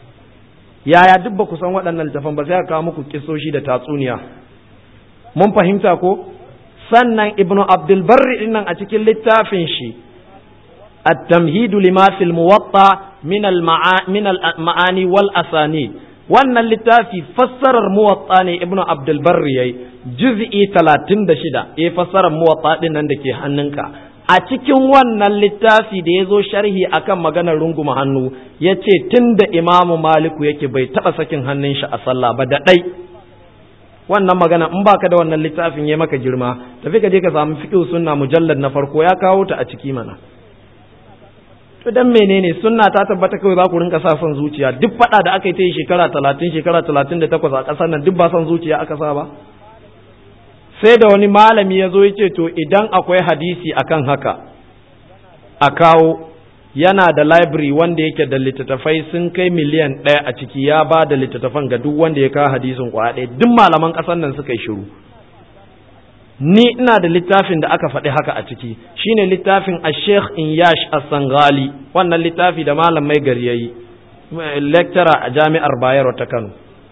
yaya duk ba ku san waɗannan littafan ba sai aka kawo muku kisoshi da tatsuniya mun fahimta ko sannan ibnu abdul barri dinnan a cikin littafin shi التمهيد لما في الموطأ من من المعاني والأسانيد wannan littafi fassarar muwatta ne ibnu abdul barri yayi juz'i 36 eh fassarar muwatta din nan dake hannunka a cikin wannan littafi da yazo sharhi akan maganar runguma hannu yace tunda imamu maliku yake bai taba sakin hannun shi a sallah ba da dai wannan magana in baka da wannan littafin yayi maka girma tafi ka je ka samu fiqh sunna mujallad na farko ya kawo ta a ciki mana to dan menene sunna ta tabbata kawai za ku rinka sa son zuciya duk fada da aka yi ta yi shekara talatin shekara talatin da takwas a ƙasar nan duk ba son zuciya aka sa ba sai da wani malami ya zo ya ce to idan akwai hadisi akan haka a kawo yana da library wanda yake da littattafai sun kai miliyan ɗaya a ciki ya ba da littattafan ga duk wanda ya kawo hadisin kwaya ɗaya duk malaman ƙasar nan suka yi shiru ni ina da littafin da aka faɗi haka a ciki shine littafin a sheikh inyash as-sangali wannan littafi da malam mai gari yayi lecturer a jami'ar bayero ta kano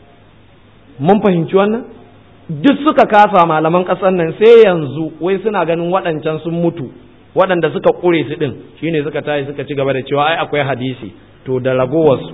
mun fahimci wannan duk suka kasa malaman ƙasar nan sai yanzu wai suna ganin waɗancan sun mutu waɗanda suka ƙure su ɗin shine suka tashi suka ci gaba da cewa ai akwai hadisi to da ragowarsu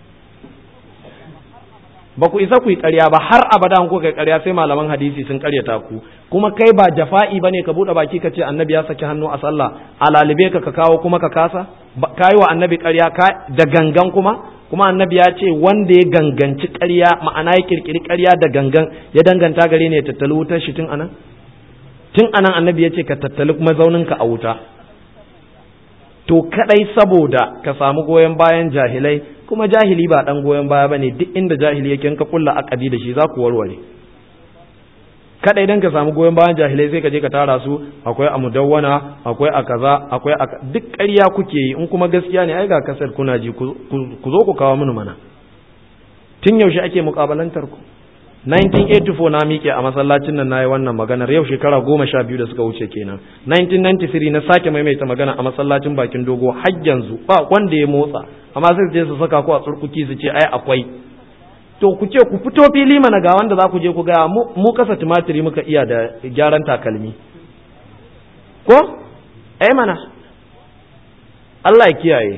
ba ku isa ku yi ƙarya ba har abada ku kai ƙarya sai malaman hadisi sun ƙaryata ku kuma kai ba jafa'i bane ka buɗe baki ka ce annabi ya saki hannu a sallah a lalibe ka ka kawo kuma ka kasa ka yi wa annabi ƙarya ka da gangan kuma kuma annabi ya ce wanda ya ganganci ƙarya ma'ana ya kirkiri ƙarya da gangan ya danganta gare ne ya tattali wutar shi tun anan tun anan annabi ya ce ka tattali mazauninka a wuta to kadai saboda ka samu goyon bayan jahilai kuma jahili ba dan goyon baya bane duk inda jahili yake ka kulla akadi da shi za ku warware kadai dan ka samu goyon bayan jahilai sai ka je ka tara su akwai a mudawwana akwai a kaza akwai a duk ƙarya kuke yi in kuma gaskiya ne ai ga kasar kuna ji ku zo ku kawo mini mana tun yaushe ake mukabalantar ku 1984 na miƙe a masallacin nan nayi wannan maganar yau shekara goma sha biyu da suka wuce kenan 1993 na sake maimaita magana a masallacin bakin dogo har yanzu ba wanda ya motsa amma sai su je su saka ku a tsurkuki su ce ai akwai to ku ce ku fito fili mana ga wanda za ku je ku ga mu kasa tumatiri muka iya da gyaran takalmi ko ai mana Allah ya kiyaye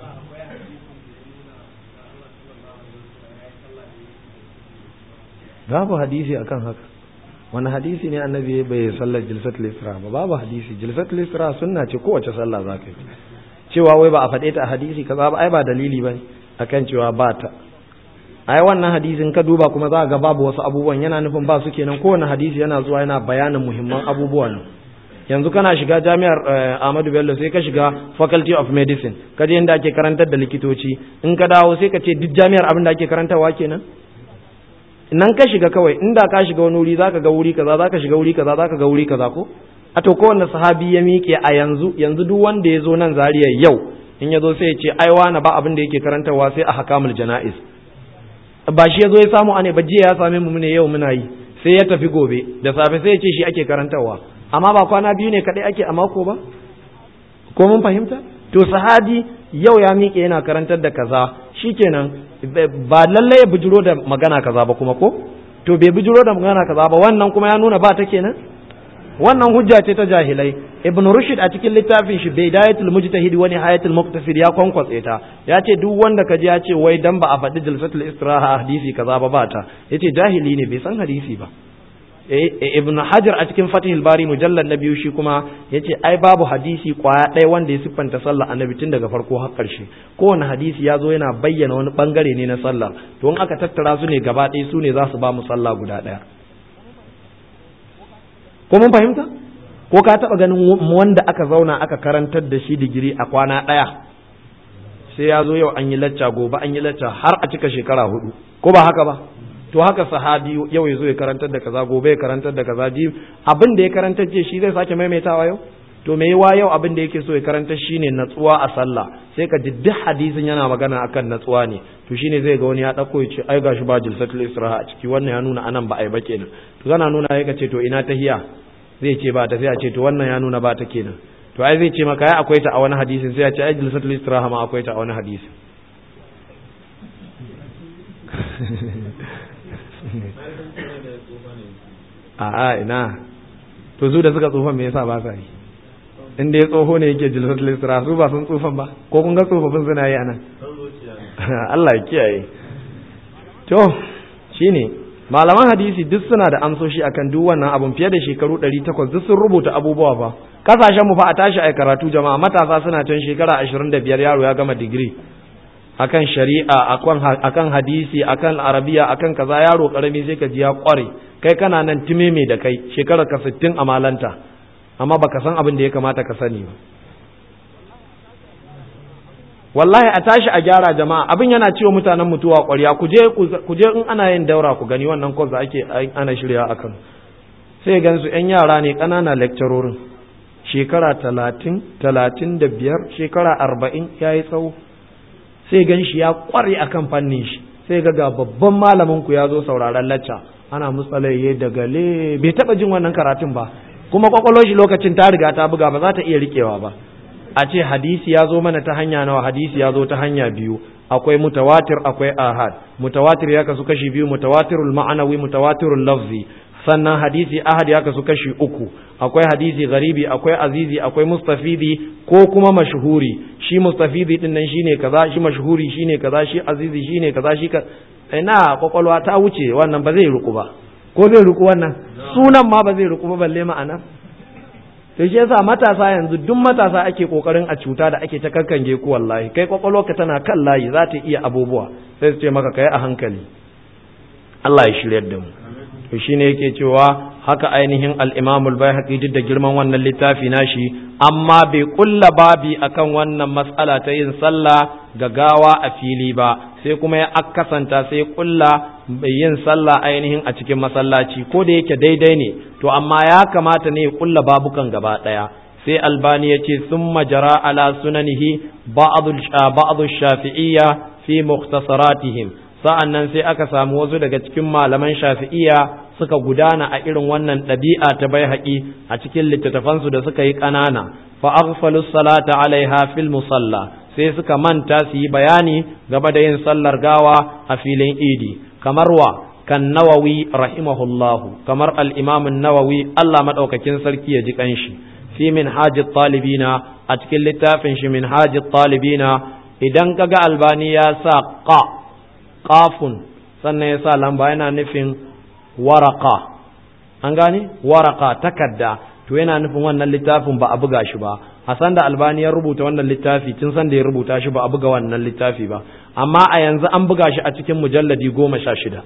babu hadisi akan haka wani hadisi ne annabi bai sallar jilsatul isra ba babu hadisi jilsatul isra sunna ce kowace sallah za ka yi cewa wai ba a faɗe ta a hadisi kaza ba ai ba dalili ba akan cewa ba ta ai wannan hadisin ka duba kuma za ga babu wasu abubuwan yana nufin ba su kenan kowane hadisi yana zuwa yana bayanin muhimman abubuwan yanzu kana shiga jami'ar Ahmadu Bello sai ka shiga Faculty of Medicine ka je inda ake karantar da likitoci in ka dawo sai ka ce duk jami'ar abin da ake karantarwa kenan nan ka shiga kawai inda ka shiga wani wuri zaka ga wuri kaza zaka shiga wuri kaza zaka ga wuri kaza ko a to kowanne sahabi ya miƙe a yanzu yanzu duk wanda ya zo nan zariya yau in ya zo sai ya ce ai wani ba abin da yake karantarwa sai a hakamul jana'iz ba shi ya zo ya samu ane ba jiya ya same mu ne yau muna yi sai ya tafi gobe da safe sai ya ce shi ake karantarwa amma ba kwana biyu ne kadai ake a mako ba ko mun fahimta to sahabi yau ya miƙe yana karantar da kaza shikenan ba lallai ya bijiro da magana kaza ba kuma ko to bai bijiro da magana kaza ba wannan kuma ya nuna ba ta kenan wannan hujja ce ta jahilai ibn rushd a cikin littafin shi bidayatul mujtahid wa nihayatul muqtasid ya kwankwatse ta ya ce duk wanda ka ji ya ce wai dan ba a faɗi jalsatul istiraha hadisi kaza ba ba ta yace jahili ne bai san hadisi ba ibn hajar a cikin fatihul bari mujallal na biyu shi kuma yace ai babu hadisi kwaya ɗaya wanda ya siffanta sallah annabi tun daga farko har ƙarshe kowane hadisi ya zo yana bayyana wani bangare ne na sallah to in aka tattara su ne gaba ɗaya su ne za su ba mu sallah guda ɗaya ko mun fahimta ko ka taɓa ganin wanda aka zauna aka karantar da shi digiri a kwana ɗaya sai ya zo yau an yi lacca gobe an yi lacca har a cika shekara hudu ko ba haka ba to haka sahabi yau ya zo ya karantar da kaza gobe ya karantar da kaza ji abin da ya karantar ce shi zai sake maimaitawa yau to me yawa yau abin da yake so ya karantar shine natsuwa a sallah sai ka ji duk hadisin yana magana akan natsuwa ne to shine zai ga wani ya dauko ya ce ai gashi ba jilsatul israha a ciki wannan ya nuna anan ba ai ba kenan to kana nuna ya ce to ina tahiya zai ce ba ta sai a ce to wannan ya nuna ba ta kenan to ai zai ce maka ai akwai ta a wani hadisin sai a ce ai jilsatul israha ma akwai ta a wani hadisin a'a ina to su da suka tsufan me yasa ba sa yi in da ya tsoho ne yake jilsatul isra su ba sun tsufan ba ko kun ga tsofaffin suna yi anan Allah ya kiyaye to shine malaman hadisi duk suna da amsoshi akan duk wannan abun fiye da shekaru 800 duk sun rubuta abubuwa ba kasashen mu fa a tashi ai karatu jama'a matasa suna can shekara 25 yaro ya gama digiri akan shari'a akan akan hadisi akan arabiya akan kaza yaro karami sai ka ji ya kware kai kana nan timeme da kai shekarar ka 60 a malanta amma baka san abin da ya kamata ka sani ba wallahi a tashi a gyara jama'a abin yana ciwo mutanen mutuwa ƙwarya ku je ku je in ana yin daura ku gani wannan course da ake ana shirya akan sai gan su yan yara ne ƙanana lecturorin shekara talatin talatin da biyar shekara arba'in ya yi tsawo sai gan shi ya ƙware akan fannin shi sai ga ga babban malamin ku ya zo sauraron lacca ana mutsalaye da gale bai taɓa jin wannan karatun ba kuma kwakwalwar shi lokacin ta riga ta buga ba za ta iya riƙewa ba a ce hadisi ya zo mana ta hanya nawa hadisi ya zo ta hanya biyu akwai mutawatir akwai ahad mutawatir ya kasu kashi biyu mutawatirul ma'anawi mutawatirul lafzi sannan hadisi ahad ya kasu kashi uku akwai hadisi garibi akwai azizi akwai mustafidi ko kuma mashhuri shi mustafidi din nan shine kaza shi mashhuri shine kaza shi azizi shine kaza shi ka ina kwakwalwa ta wuce wannan ba zai ruku ba ko zai ruku wannan sunan ma ba zai ruku ba balle ma'ana to shi yasa matasa yanzu duk matasa ake kokarin a cuta da ake ta kankange ku wallahi kai kwakwalwarka tana kan layi za ta iya abubuwa sai su ce maka kai a hankali Allah ya shiryar da mu to shine yake cewa haka ainihin al-Imam al-Baihaqi duk da girman wannan littafi nashi amma bai kulla babi akan wannan mas'ala ta yin sallah ga gawa a fili ba sai kuma ya akasanta sai kulla yin sallah ainihin a cikin masallaci ko da yake daidai ne to amma ya kamata ne ya kulla babukan gaba daya sai albani ya ce sun majara ala sunanihi ba'adu shafi'iyya fi mukhtasaratihim sa'an nan sai aka samu wasu daga cikin malaman shafi'iyya suka gudana a irin wannan ɗabi'a ta bai haƙi a cikin littattafansu da suka yi ƙanana fa aghfalu salata alaiha fil musalla sai suka manta su yi bayani game da yin sallar gawa a filin idi kamar wa kan nawawi rahimahullahu kamar al-imam nawawi Allah madaukakin sarki ya ji kanshi fi min hajji talibina a cikin littafin shi min hajji talibina idan kaga albani ya sa qa qafun sannan ya sa lamba yana nufin waraka an gane waraka takadda to yana nufin wannan littafin ba a buga shi ba a san da albani ya rubuta wannan littafi tun san da ya rubuta shi ba a buga wannan littafi ba amma a yanzu an buga shi a cikin mujalladi goma sha shida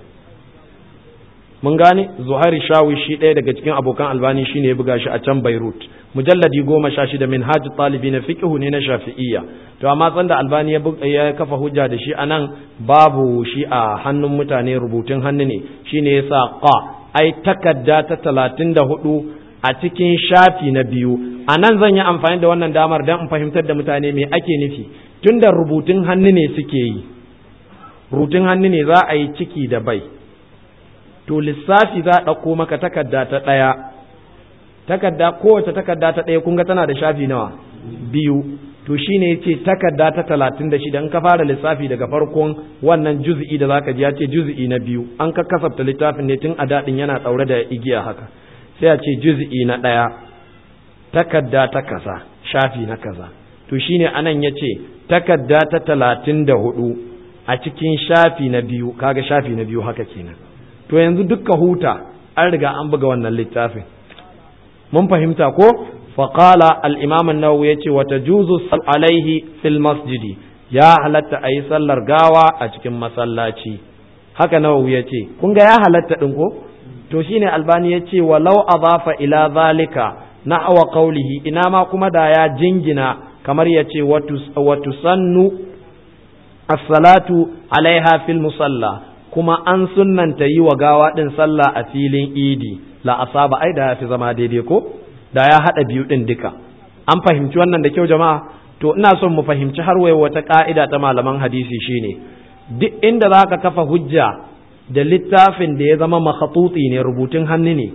mun gane zuhairi shawi shi ɗaya daga cikin abokan albani shine ya buga shi a can beirut mujalladi goma sha shida min hajji talibi na fiƙihu ne na shafi'iyya to amma san da albani ya kafa hujja da shi anan babu shi a hannun mutane rubutun hannu ne shine ya sa qa ai takadda ta talatin da hudu a cikin shafi na biyu a nan zan yi amfani da wannan damar don in fahimtar da mutane me ake nufi tun da rubutun hannu ne suke yi rubutun hannu ne za a yi ciki da bai to lissafi za a ɗauko maka takarda ta ɗaya takarda kowace takarda ta ɗaya kun ga tana da shafi nawa biyu to shine yace takarda ta talatin da shida in ka fara lissafi daga farkon wannan juz'i da zaka ji ya ce juz'i na biyu an ka kasafta littafin ne tun a daɗin yana ɗaure da igiya haka sai a ce juz'i na ɗaya takarda ta kaza shafi na kaza to shine anan ya ce takarda ta talatin da hudu a cikin shafi na biyu kaga shafi na biyu haka kenan to yanzu dukka huta an riga an buga wannan littafin mun fahimta ko faƙala al'imam nawawi ya ce wata juzu alaihi fil masjidi ya halatta a yi sallar gawa a cikin masallaci haka nawawi ya ce kun ga ya halatta ɗin ko to shine albani ya ce walau azafa ila zalika na awa qaulihi ina ma kuma da ya jingina kamar ya ce watu sannu as-salatu alaiha fil musalla kuma an sunnanta yi wa gawa ɗin sallah a filin idi la asaba ai da ya fi zama daidai ko da ya haɗa biyu ɗin duka an fahimci wannan da kyau jama'a to ina son mu fahimci har wai wata ƙa'ida ta malaman hadisi shine duk inda za ka kafa hujja da littafin da ya zama makhatuti ne rubutun hannu ne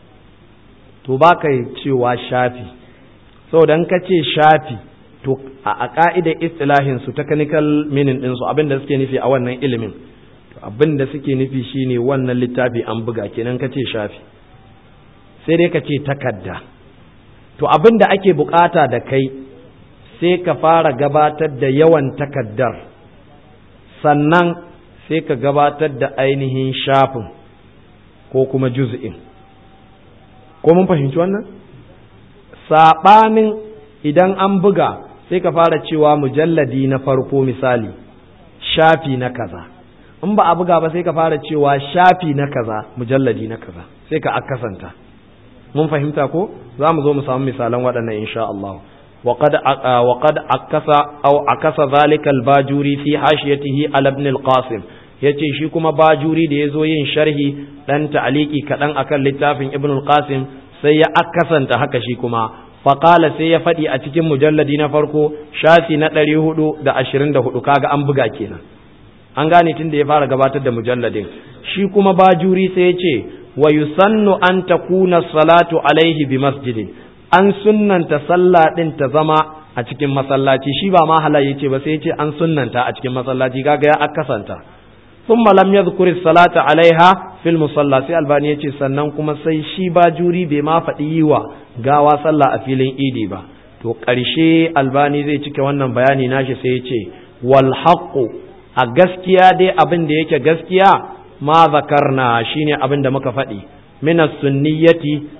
to ba ka cewa shafi saboda in ka ce shafi to a ƙa'idar istilahin su technical meaning ɗinsu abin da suke nufi a wannan ilimin abin da suke nufi shine wannan littafi an buga kenan ka ce shafi sai dai ka ce takadda to abin da ake bukata da kai sai ka fara gabatar da yawan takaddar sannan sai ka gabatar da ainihin shafin ko kuma juz'in ko mun fahimci wannan saɓanin idan an buga sai ka fara cewa mujalladi na farko misali shafi na kaza in ba a buga ba sai ka fara cewa shafi na kaza mujalladi na kaza sai ka akasanta mun fahimta ko za mu zo mu samu misalan waɗannan insha Allah وقد وقد عكس او عكس ذلك الباجوري في حاشيته على ابن القاسم yace shi kuma bajuri da ya zo yin sharhi dan ta'aliki kaɗan akan littafin ibn al-qasim sai ya akasanta haka shi kuma faƙala sai ya faɗi a cikin mujalladi na farko shafi na ɗari hudu da ashirin da hudu kaga an buga kenan an gane tun da ya fara gabatar da mujalladin shi kuma bajuri sai ya ce wa yusannu an takuna salatu alaihi bi masjidin an sunnanta sallah din ta zama a cikin masallaci shi ba ma halal yace ba sai yace an sunnanta a cikin masallaci kaga ya akasanta thumma lam yadhkur salata alaiha fil musalla sai albani yace sannan kuma sai shi ba juri bai ma faɗi yi wa gawa sallah a filin idi ba to ƙarshe albani zai cike wannan bayani nashi sai yace wal haqqu a gaskiya dai abin da yake gaskiya ma zakarna shine abin da muka faɗi min sunniyati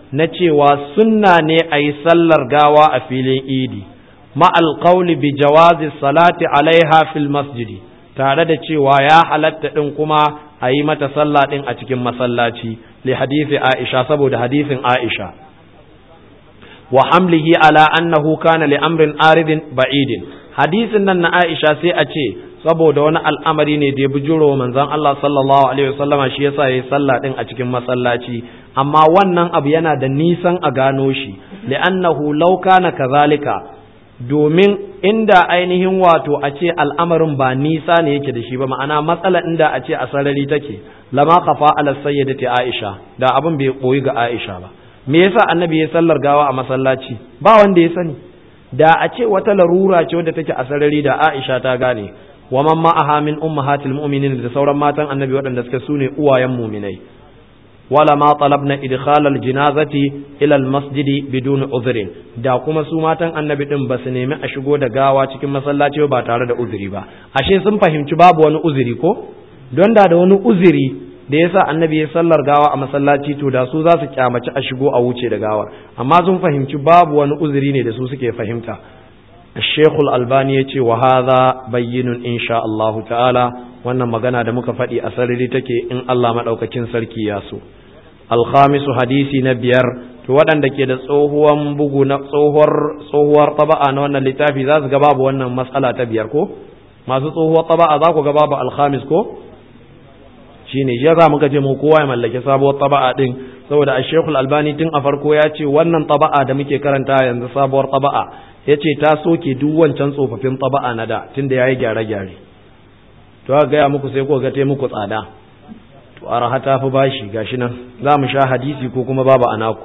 na cewa sunna ne a yi sallar gawa a filin idi ma'al qawli bi jawazi salati alaiha fil masjidi tare da cewa ya halatta din kuma a yi mata sallah din a cikin masallaci li hadisi Aisha saboda hadisin Aisha wa hamlihi ala annahu kana li amrin aridin ba'idin hadisin nan na Aisha sai a ce saboda wani al'amari ne da ya bujuro manzon Allah sallallahu alaihi wasallama shi yasa yayi sallah din a cikin masallaci amma wannan abu yana da nisan a gano shi li'annahu law kana kazalika domin inda ainihin wato a ce al'amarin ba nisa ne yake da shi ba ma'ana matsala inda a ce a sarari take lama kafa ala sayyidati Aisha da abin bai koyi ga Aisha ba me yasa annabi ya sallar gawa a masallaci ba wanda ya sani da a ce wata larura ce wadda take a sarari da Aisha ta gane wa man ma'aha min ummahatil mu'minin da sauran matan annabi waɗanda suka sune uwayen mu'minai wala ma talabna idkhal al janazati ila al masjidi bidun uzrin da kuma su matan annabi din ba su nemi a shigo da gawa cikin masallaci ba tare da uzuri ba ashe sun fahimci babu wani uzuri ko don da da wani uzuri da yasa annabi ya sallar gawa a masallaci to da su za su kyamaci a shigo a wuce da gawar amma sun fahimci babu wani uzuri ne da su suke fahimta الشيخ الألباني يتي وهذا بين إن شاء الله تعالى wannan magana da muka faɗi a sarari take in Allah maɗaukakin sarki ya so alkhamisu hadisi na biyar to waɗanda ke da tsohuwan bugu na tsohuwar tsohuwar taba'a na wannan littafi za su ga babu wannan matsala ta biyar ko masu tsohuwar taba'a za ku ga babu alkhamis ko shine ya za muka je mu kowa ya mallaki sabuwar taba'a din saboda a shekul albani tun a farko ya ce wannan taba'a da muke karanta yanzu sabuwar taba'a ya ce ta soke duk wancan tsofaffin taba'a na da tunda ya yi gyare-gyare to aka gaya muku sai ko ga muku tsada to araha ta fi bashi gashi nan za mu sha hadisi ko kuma babu anaku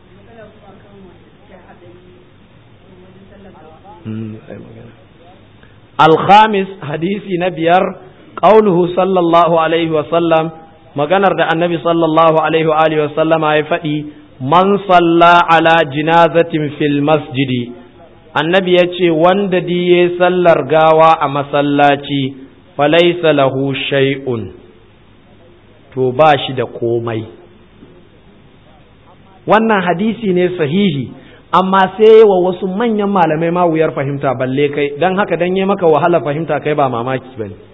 alkhamis hadisi na biyar qauluhu sallallahu alaihi wa sallam maganar da annabi sallallahu alaihi wa alihi wa sallama ya faɗi man salla ala jinazatin fil masjidi annabi ya ce wanda diye sallar gawa a masallaci falaisa lahu shay'un to ba shi da komai wannan hadisi ne sahihi amma sai wa wasu manyan malamai ma wuyar fahimta balle kai don haka don yi maka wahala fahimta kai ba mamaki ba ne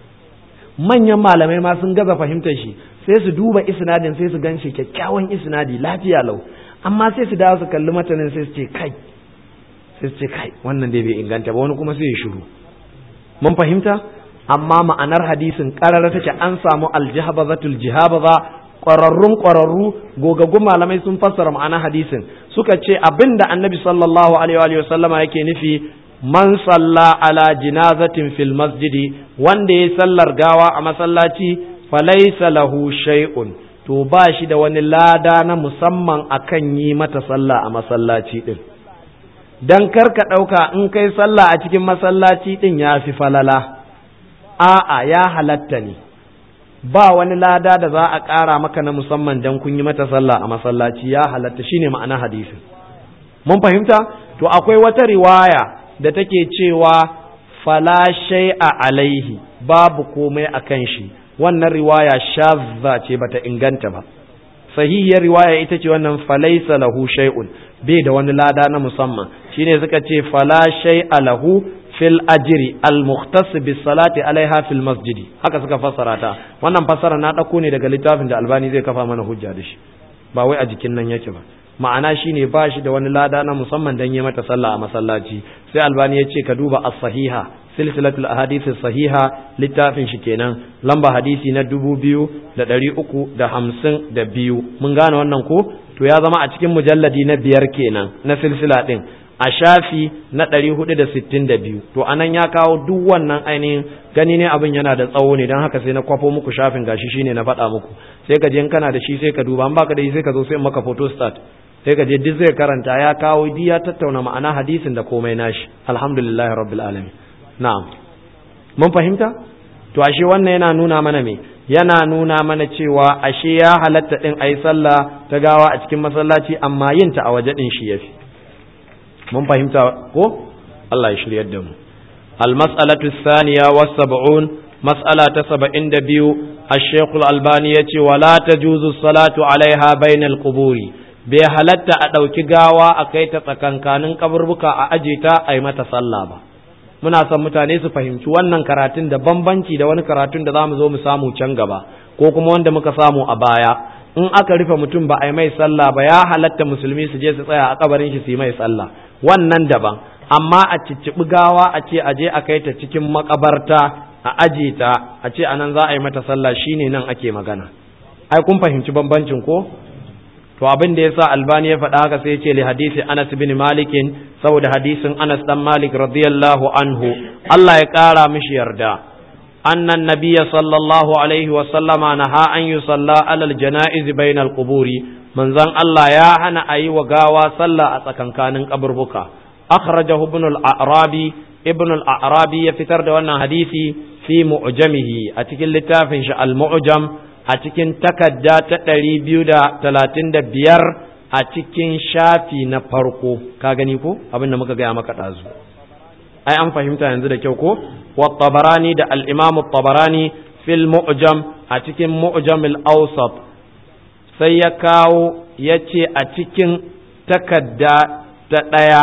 manyan malamai ma sun gaza fahimtar shi sai su duba isnadin sai su gan shi kyakkyawan isnadi lafiya lau amma sai su dawo su kalli matanin sai su ce kai sai su ce kai wannan dai bai inganta ba wani kuma sai ya shiru mun fahimta amma ma'anar hadisin karara take an samu aljihabazatul jihabaza ƙwararrun ƙwararru gogaggun malamai sun fassara ma'anar hadisin suka ce abinda annabi sallallahu alaihi wa sallama yake nufi man salla ala jinazatin fil masjidi wanda ya sallar gawa a masallaci falaisa lahu shay'un to ba shi da wani lada na musamman akan yi mata sallah a masallaci din dan karka ɗauka in kai sallah a cikin masallaci din ya fi falala a'a ya halatta ne ba wani lada da za a ƙara maka na musamman dan kun yi mata sallah a masallaci ya halatta shine ma'ana hadisin mun fahimta to akwai wata riwaya da take cewa fala shay'a alaihi babu komai akan shi wannan riwaya shazza ce bata inganta ba sahihiyar riwaya ita ce wannan falaisa lahu shay'un bai da wani lada na musamman shine suka ce fala shay'a lahu fil ajri al mukhtas bis salati alaiha fil masjidi haka suka fassara ta wannan fassara na dauko ne daga littafin da albani zai kafa mana hujja da shi ba wai a jikin nan yake ba ma'ana shine ba shi da wani lada na musamman dan yi mata sallah a masallaci sai albani ya ce ka duba as-sahiha silsilatul ahadith sahiha littafin shi kenan lamba hadisi na dubu biyu da ɗari uku da hamsin da biyu mun gane wannan ko to ya zama a cikin mujalladi na biyar kenan na silsila ɗin a shafi na ɗari hudu da sittin da biyu to anan ya kawo duk wannan ainihin gani ne abin yana da tsawo ne don haka sai na kwafo muku shafin gashi shine na faɗa muku sai ka je in kana da shi sai ka duba an baka da shi sai ka zo sai maka photo start sai ka je duk zai karanta ya kawo di ya tattauna ma'ana hadisin da komai nashi alhamdulillahi rabbil alamin na'am mun fahimta to ashe wannan yana nuna mana me yana nuna mana cewa ashe ya halatta din ayi sallah ta gawa a cikin masallaci amma yin ta a waje din shi yafi mun fahimta ko Allah ya shiryar da mu al-mas'alatu thaniya wa sab'un mas'ala ta 72 الشيخ الألباني يتي ولا تجوز الصلاة عليها بين القبور bai halatta a ɗauki gawa a kai ta tsakankanin kaburbuka a aje ta a yi mata sallah ba muna son mutane su fahimci wannan karatun da bambanci da wani karatun da za mu zo mu samu can gaba ko kuma wanda muka samu a baya in aka rufe mutum ba a yi mai sallah ba ya halatta musulmi su je su tsaya a kabarin shi su yi mai sallah wannan daban amma a cicciɓi gawa a ce a je a kai ta cikin makabarta a aje ta a ce anan za a yi mata sallah shine nan ake magana ai kun fahimci bambancin ko to abin da yasa albani ya faɗa haka sai ya ce li hadisi Anas bin Malik saboda hadisin Anas dan Malik radiyallahu anhu Allah ya ƙara mishi yarda أن النبي صلى الله عليه وسلم نهى أن يصلى على الجنائز بين القبور من زن الله يا هنا أي وقاوى صلى أتكن كان قبر بكا أخرجه ابن الأعرابي ابن الأعرابي يفتر دوانا حديثي في معجمه أتكن لتافن المعجم أتكن تكدا تتري بيودا تلاتين دا بيار أتكن شافي نفرقو كاغنيكو أبن نمك قيامك تازو ai an fahimta yanzu da kyau ko wa tabarani da al-imam tabarani fil mu'jam a cikin mu'jam al-awsat sai ya kawo ya ce a cikin takadda ta ɗaya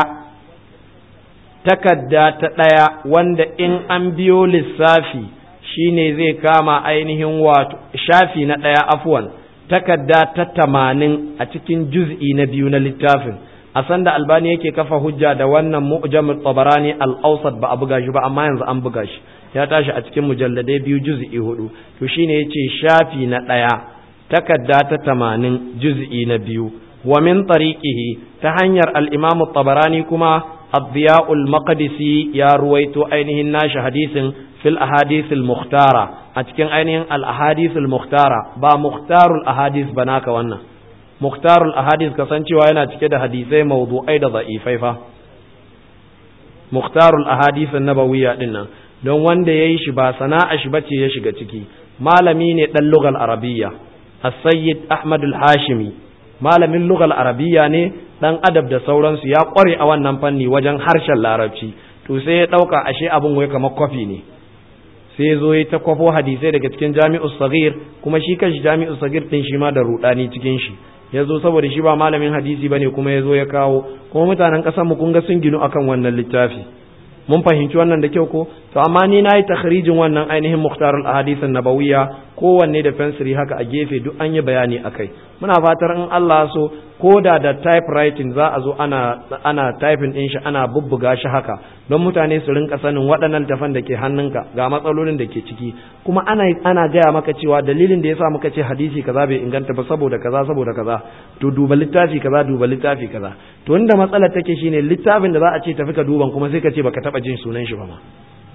takadda ta ɗaya wanda in an biyo lissafi shine zai kama ainihin wato shafi na ɗaya afwan takadda ta tamanin a cikin juz'i na biyu na littafin a sanda albani yake kafa hujja da wannan mu'jam tabarani al-awsat ba a buga shi ba amma yanzu an buga shi ya tashi a cikin mujalladai biyu juz'i hudu to shine yace shafi na daya takadda ta tamanin juz'i na biyu wa min tariqihi ta hanyar al-imam tabarani kuma الضياء المقدسي يا رويتو أينهن ناش حديث في الأحاديث المختارة أتكن أينهن الأحاديث المختارة با مختار الأحاديث بناك وانا muktarul ahadis kasancewa yana cike da hadisai mawdu'ai da da'ifai fa muktarul ahadis nabawiyya din nan don wanda yayi shi ba sana'a shi bace ya shiga ciki malami ne dan lugal arabiyya as-sayyid ahmad al-hashimi malamin lugal arabiyya ne dan adab da sauransu ya kware a wannan fanni wajen harshen larabci to sai ya dauka ashe abin wai kamar kwafi ne sai ya zo ya ta kwafo hadisai daga cikin jami'us sagir kuma shi kanshi jami'us sagir din shi ma da rudani cikin shi ya zo saboda shi ba malamin hadisi bane kuma ya zo ya kawo kuma mutanen ƙasar mu kun ga sun ginu akan wannan littafi mun fahimci wannan da kyau ko to amma ni na yi takhrijin wannan ainihin muhtarul ahadith nabawiyya kowanne da fensiri haka a gefe duk an yi bayani akai muna fatar in Allah so ko da da typewriting za a zo ana ana typing din shi ana bubbuga shi haka don mutane su rinka sanin waɗannan tafan da ke hannunka ga matsalolin da ke ciki kuma ana ana gaya maka cewa dalilin da yasa muka ce hadisi kaza bai inganta ba saboda kaza saboda kaza to duba littafi kaza duba littafi kaza to inda matsalar take shine littafin da za a ce tafi ka duban kuma sai ka ce baka taba jin sunan shi ba ma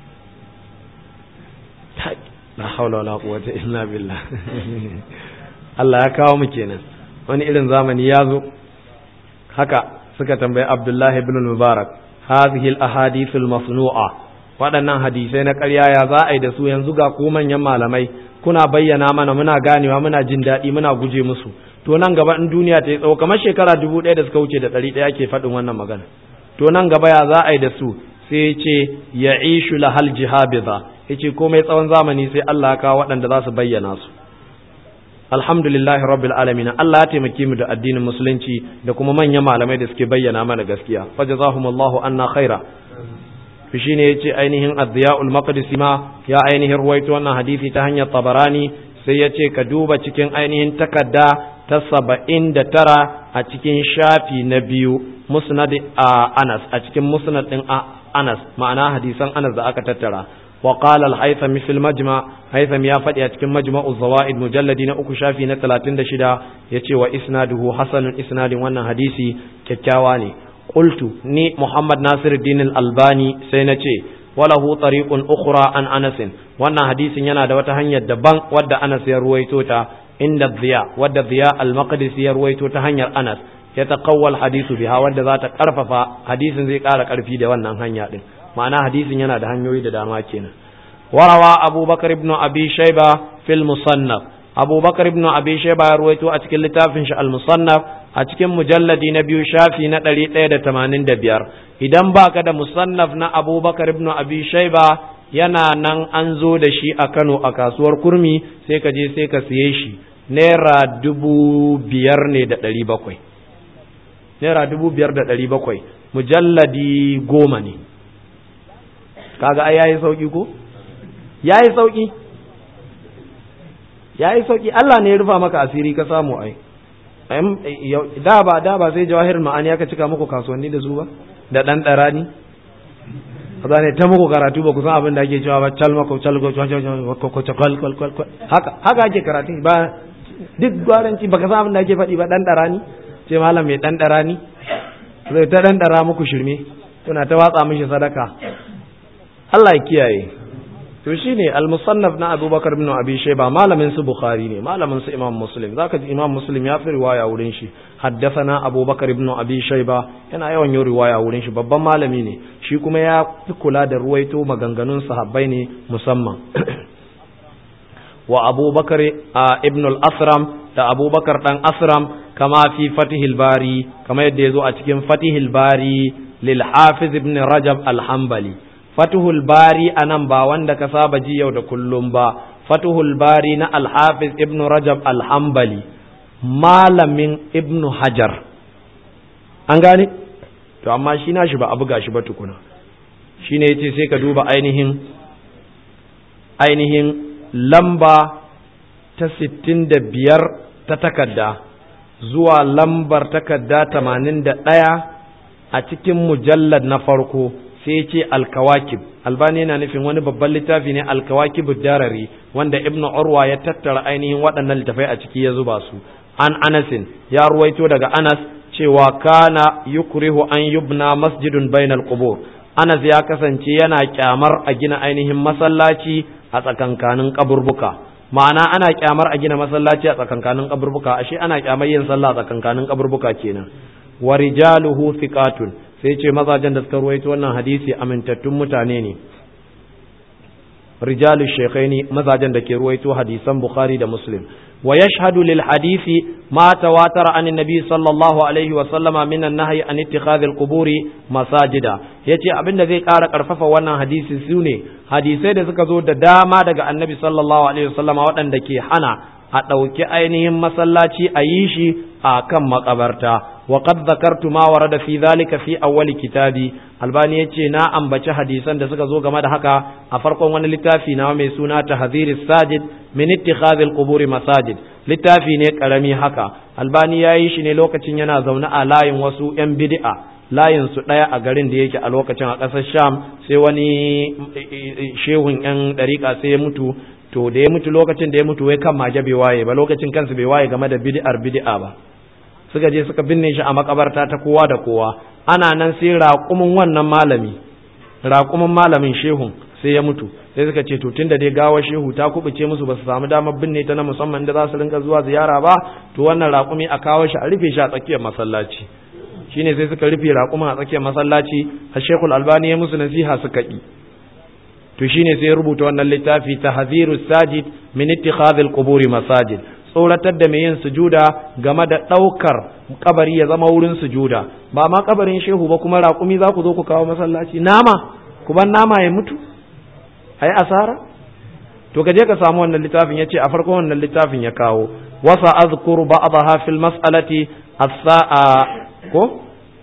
la haula wala quwwata illa billah Allah ya kawo mu kenan wani irin zamani ya zo haka suka tambayi Abdullah ibn Mubarak hadhihi al-ahadith al-masnu'a waɗannan hadisai na ƙarya ya za a yi da su yanzu ga ku manyan malamai kuna bayyana mana muna ganewa muna jin daɗi muna guje musu to nan gaba in duniya ta yi tsawo kamar shekara dubu ɗaya da suka wuce da ɗari ɗaya ke faɗin wannan magana to nan gaba ya za a yi da su sai ya ce ya ishu lahal jihabiza ya ce komai tsawon zamani sai Allah ya kawo waɗanda za su bayyana su alhamdulillahi rabbil alamin Allah ya taimake mu da addinin musulunci da kuma manyan malamai da suke bayyana mana gaskiya fa jazahumullahu anna khaira to shine yace ainihin ad-diya'ul maqdisi ma ya ainihin ruwaito wannan hadisi ta hanyar tabarani sai yace ka duba cikin ainihin takadda ta saba'in da tara a cikin shafi na biyu musnad a Anas a cikin musnad din Anas ma'ana hadisan Anas da aka tattara وقال الهيثم في المجمع هيثم يا فدي a cikin majma'u zawaid mujalladi na uku shafi na 36 yace wa isnaduhu hasanun isnadin wannan hadisi kyakkyawa ne qultu ni muhammad nasiruddin al-albani sai nace walahu tariqun ukhra an anas wannan hadisin yana da wata hanyar daban wadda anas ya ruwaito ta inda dhiya wadda dhiya al-maqdisi ya ruwaito ta hanyar anas ya taqawwal hadisu biha wadda za ta karfafa hadisin zai kara karfi da wannan hanya din ma'ana hadisin yana da hanyoyi da dama kenan warawa abubakar ibn abi shayba fil musannaf abubakar ibn abi shayba ya ruwaito a cikin littafin shi al musannaf a cikin mujalladi na biyu shafi na ɗari ɗaya da tamanin da biyar idan baka da musannaf na abubakar ibn abi shayba yana nan an zo da shi a kano a kasuwar kurmi sai ka je sai ka siye shi naira dubu biyar ne da ɗari bakwai naira dubu biyar da ɗari bakwai mujalladi goma ne kaga ai yayi sauki ko yayi sauki yayi sauki Allah ne ya rufa maka asiri ka samu ai da ba da ba sai jawahir ma'ani aka cika muku kasuwanni da su ba da dan darani kaza ne ta muku karatu ba ku san abin da ake cewa ba calma ko calgo ko ko ko haka haka ake karatu ba duk gwaranci baka san abin da ake faɗi ba dan darani ce malam mai dan darani zai ta dan dara muku shirme kuna ta watsa mishi sadaka Allah ya kiyaye to shine al-musannaf na Abubakar ibn Abi Shayba malamin su Bukhari ne malamin su Imam Muslim zaka ji Imam Muslim ya fi riwaya wurin shi haddathana Abubakar ibn Abi Shayba yana yawan yin riwaya wurin shi babban malami ne shi kuma ya fi kula da ruwaito maganganun sahabbai ne musamman wa Abubakar ibn al-Asram da Abubakar dan Asram kama fi Fatihil Bari kama yadda yazo a cikin Fatihil Bari lil Hafiz ibn Rajab al-Hanbali Fatuhul Bari anan ba wanda ka saba ji yau da kullum ba Fatuhul Bari na Al-Hafiz Ibn Rajab Al-Hambali malamin Ibn Hajar an gane to amma shi na shi ba abu gashi ba tukuna shine yace sai ka duba ainihin ainihin lamba ta 65 ta takarda zuwa lambar takarda 81 a cikin mujallad na farko sai ya ce alkawakib albani yana nufin wani babban littafi ne alkawakib darari wanda ibn urwa ya tattara ainihin waɗannan littafai a ciki ya zuba su an anasin ya ruwaito daga anas cewa kana yukrihu an yubna masjidun bainal qubur anas ya kasance yana kyamar a gina ainihin masallaci a tsakankanin kaburbuka ma'ana ana kyamar a gina masallaci a tsakankanin kaburbuka ashe ana kyamar yin sallah a tsakankanin kaburbuka kenan wa rijaluhu thiqatun sai ce mazajen da suka ruwaito wannan hadisi amintattun mutane ne rijalu shekhaini mazajen da ke ruwaito hadisan bukhari da muslim wa yashhadu lil hadisi ma tawatara an nabi sallallahu alaihi wa sallama min an-nahyi an ittikhadhi al-quburi masajida yace abinda zai ƙara karfafa wannan hadisi sune hadisai da suka zo da dama daga annabi sallallahu alaihi wa sallama waɗanda ke hana a ɗauki ainihin masallaci a yi shi a kan makabarta وقد ذكرت ما ورد في ذلك في أول كتابي albani ya ce na ambaci hadisan da suka zo game da haka a farkon wani littafi na mai suna tahdhir sajid min ittikhadhi al-qubur masajid littafi ne karami haka albani ya yi shi ne lokacin yana zaune a layin wasu yan bid'a layin su daya a garin da yake a lokacin a ƙasar sham sai wani shehun yan dariƙa sai ya mutu to da ya mutu lokacin da ya mutu wai kan maje bai waye ba lokacin kansu bai waye game da bid'ar bid'a ba suka je suka binne shi a makabarta ta kowa da kowa ana nan sai raƙumin wannan malami raƙumin malamin shehun sai ya mutu sai suka ce to tunda dai gawar shehu ta kubuce musu ba su samu damar binne ta na musamman da za su rinka zuwa ziyara ba to wannan raƙumi a kawo shi a rufe shi a tsakiyar masallaci shine sai suka rufe raƙumin a tsakiyar masallaci a shekul albani ya musu nasiha suka ƙi to shine sai ya rubuta wannan littafi tahziru sajid min ittikhadhil quburi masajid tsoratar da mai yin sujuda game da ɗaukar kabari ya zama wurin sujuda ba ma kabarin shehu ba kuma raƙumi za ku zo ku kawo masallaci nama ku ban nama ya mutu ai asara to ka je ka samu wannan littafin ya ce a farkon wannan littafin ya kawo wasa azkuru ba'daha fil mas'alati as-sa'a ko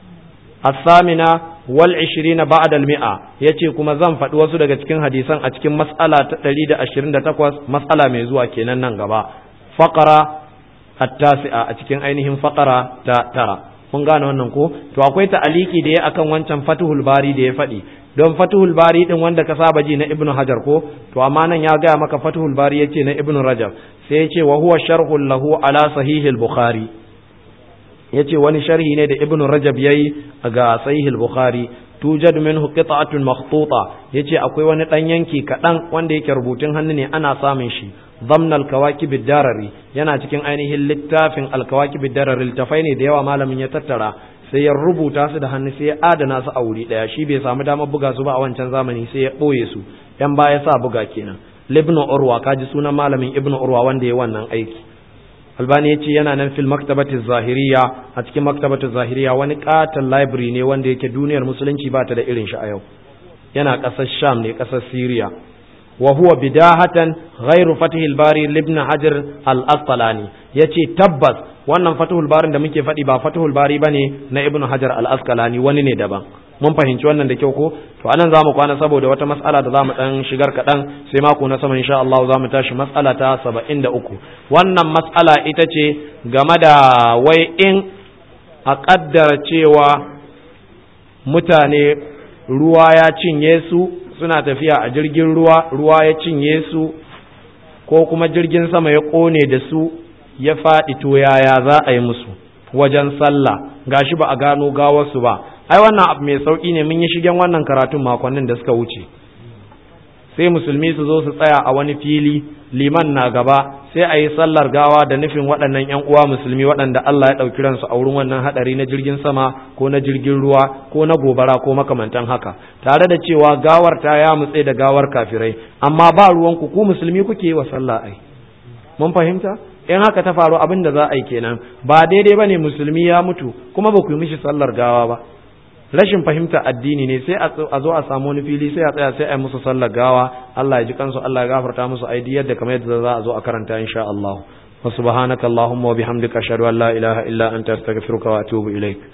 as-samina wal 20 ba'da al-mi'a yace kuma zan faɗi wasu daga cikin hadisan a cikin mas'ala ta 128 mas'ala mai zuwa kenan nan gaba faƙara attasi'a a cikin ainihin faƙara ta tara mun gane wannan ko to akwai ta'aliki da ya akan wancan fatuhul bari da ya faɗi don fatuhul bari din wanda ka saba ji na ibnu hajar ko to amma nan ya gaya maka fatuhul bari yace na ibnu rajab sai yace wa huwa sharhul lahu ala sahihil bukhari yace wani sharhi ne da ibnu rajab yayi ga sahihil bukhari tujad minhu qita'atun makhtuta yace akwai wani dan yanki kadan wanda yake rubutun hannu ne ana samun shi ضمن الكواكب الدرري yana cikin ainihin littafin alkawakib darari littafai ne da yawa malamin ya tattara sai ya rubuta su da hannu sai ya adana su a wuri daya shi bai samu damar buga su ba a wancan zamani sai ya boye su yan baya sa buga kenan libnu urwa kaji sunan malamin ibnu urwa wanda ya wannan aiki albani ya ce yana nan fil maktabati zahiriya a cikin maktabati zahiriya wani katon library ne wanda yake duniyar musulunci ba ta da irin shi a yau yana ƙasar sham ne ƙasar syria وهو بداهة غير فتح الباري لابن حجر الأسقلاني yace tabbas wannan fatuhul barin da muke faɗi ba fatuhul bari bane na ibnu hajar al-asqalani wani ne daban mun fahimci wannan da kyau ko to anan zamu kwana saboda wata mas'ala da zamu dan shigar kaɗan sai mako na sama insha Allah zamu tashi mas'ala ta 73 wannan mas'ala ita ce game da wai in a kaddara cewa mutane ruwa ya cinye su suna tafiya a jirgin ruwa ruwa ya cinye su ko kuma jirgin sama ya kone da su ya faɗi to yaya za a yi musu wajen sallah gashi ba a gano gawarsu ba ai wannan abu mai sauki ne mun yi shigen wannan karatun makonnin da suka wuce sai musulmi su zo su tsaya a wani fili liman na gaba sai a yi sallar gawa da nufin waɗannan ‘yan uwa musulmi waɗanda Allah ya ɗauki ransu a wurin wannan haɗari na jirgin sama ko na jirgin ruwa ko na gobara ko makamantan haka tare da cewa gawar ta ya mutse da gawar kafirai amma ba ruwanku ku musulmi kuke yi wa sallah ai mun fahimta in haka ta faru abin da za a yi kenan ba daidai ba ne musulmi ya mutu kuma ba ku yi mishi sallar gawa ba rashin fahimta addini ne sai a zo a samu wani fili sai a tsaya sai a yi musu sallar gawa Allah ya ji kansu Allah ya gafarta musu aidi yadda kamar yadda za a zo a karanta insha Allah wa subhanaka allahumma wa bihamdika ashhadu an la ilaha illa anta astaghfiruka wa atubu ilaik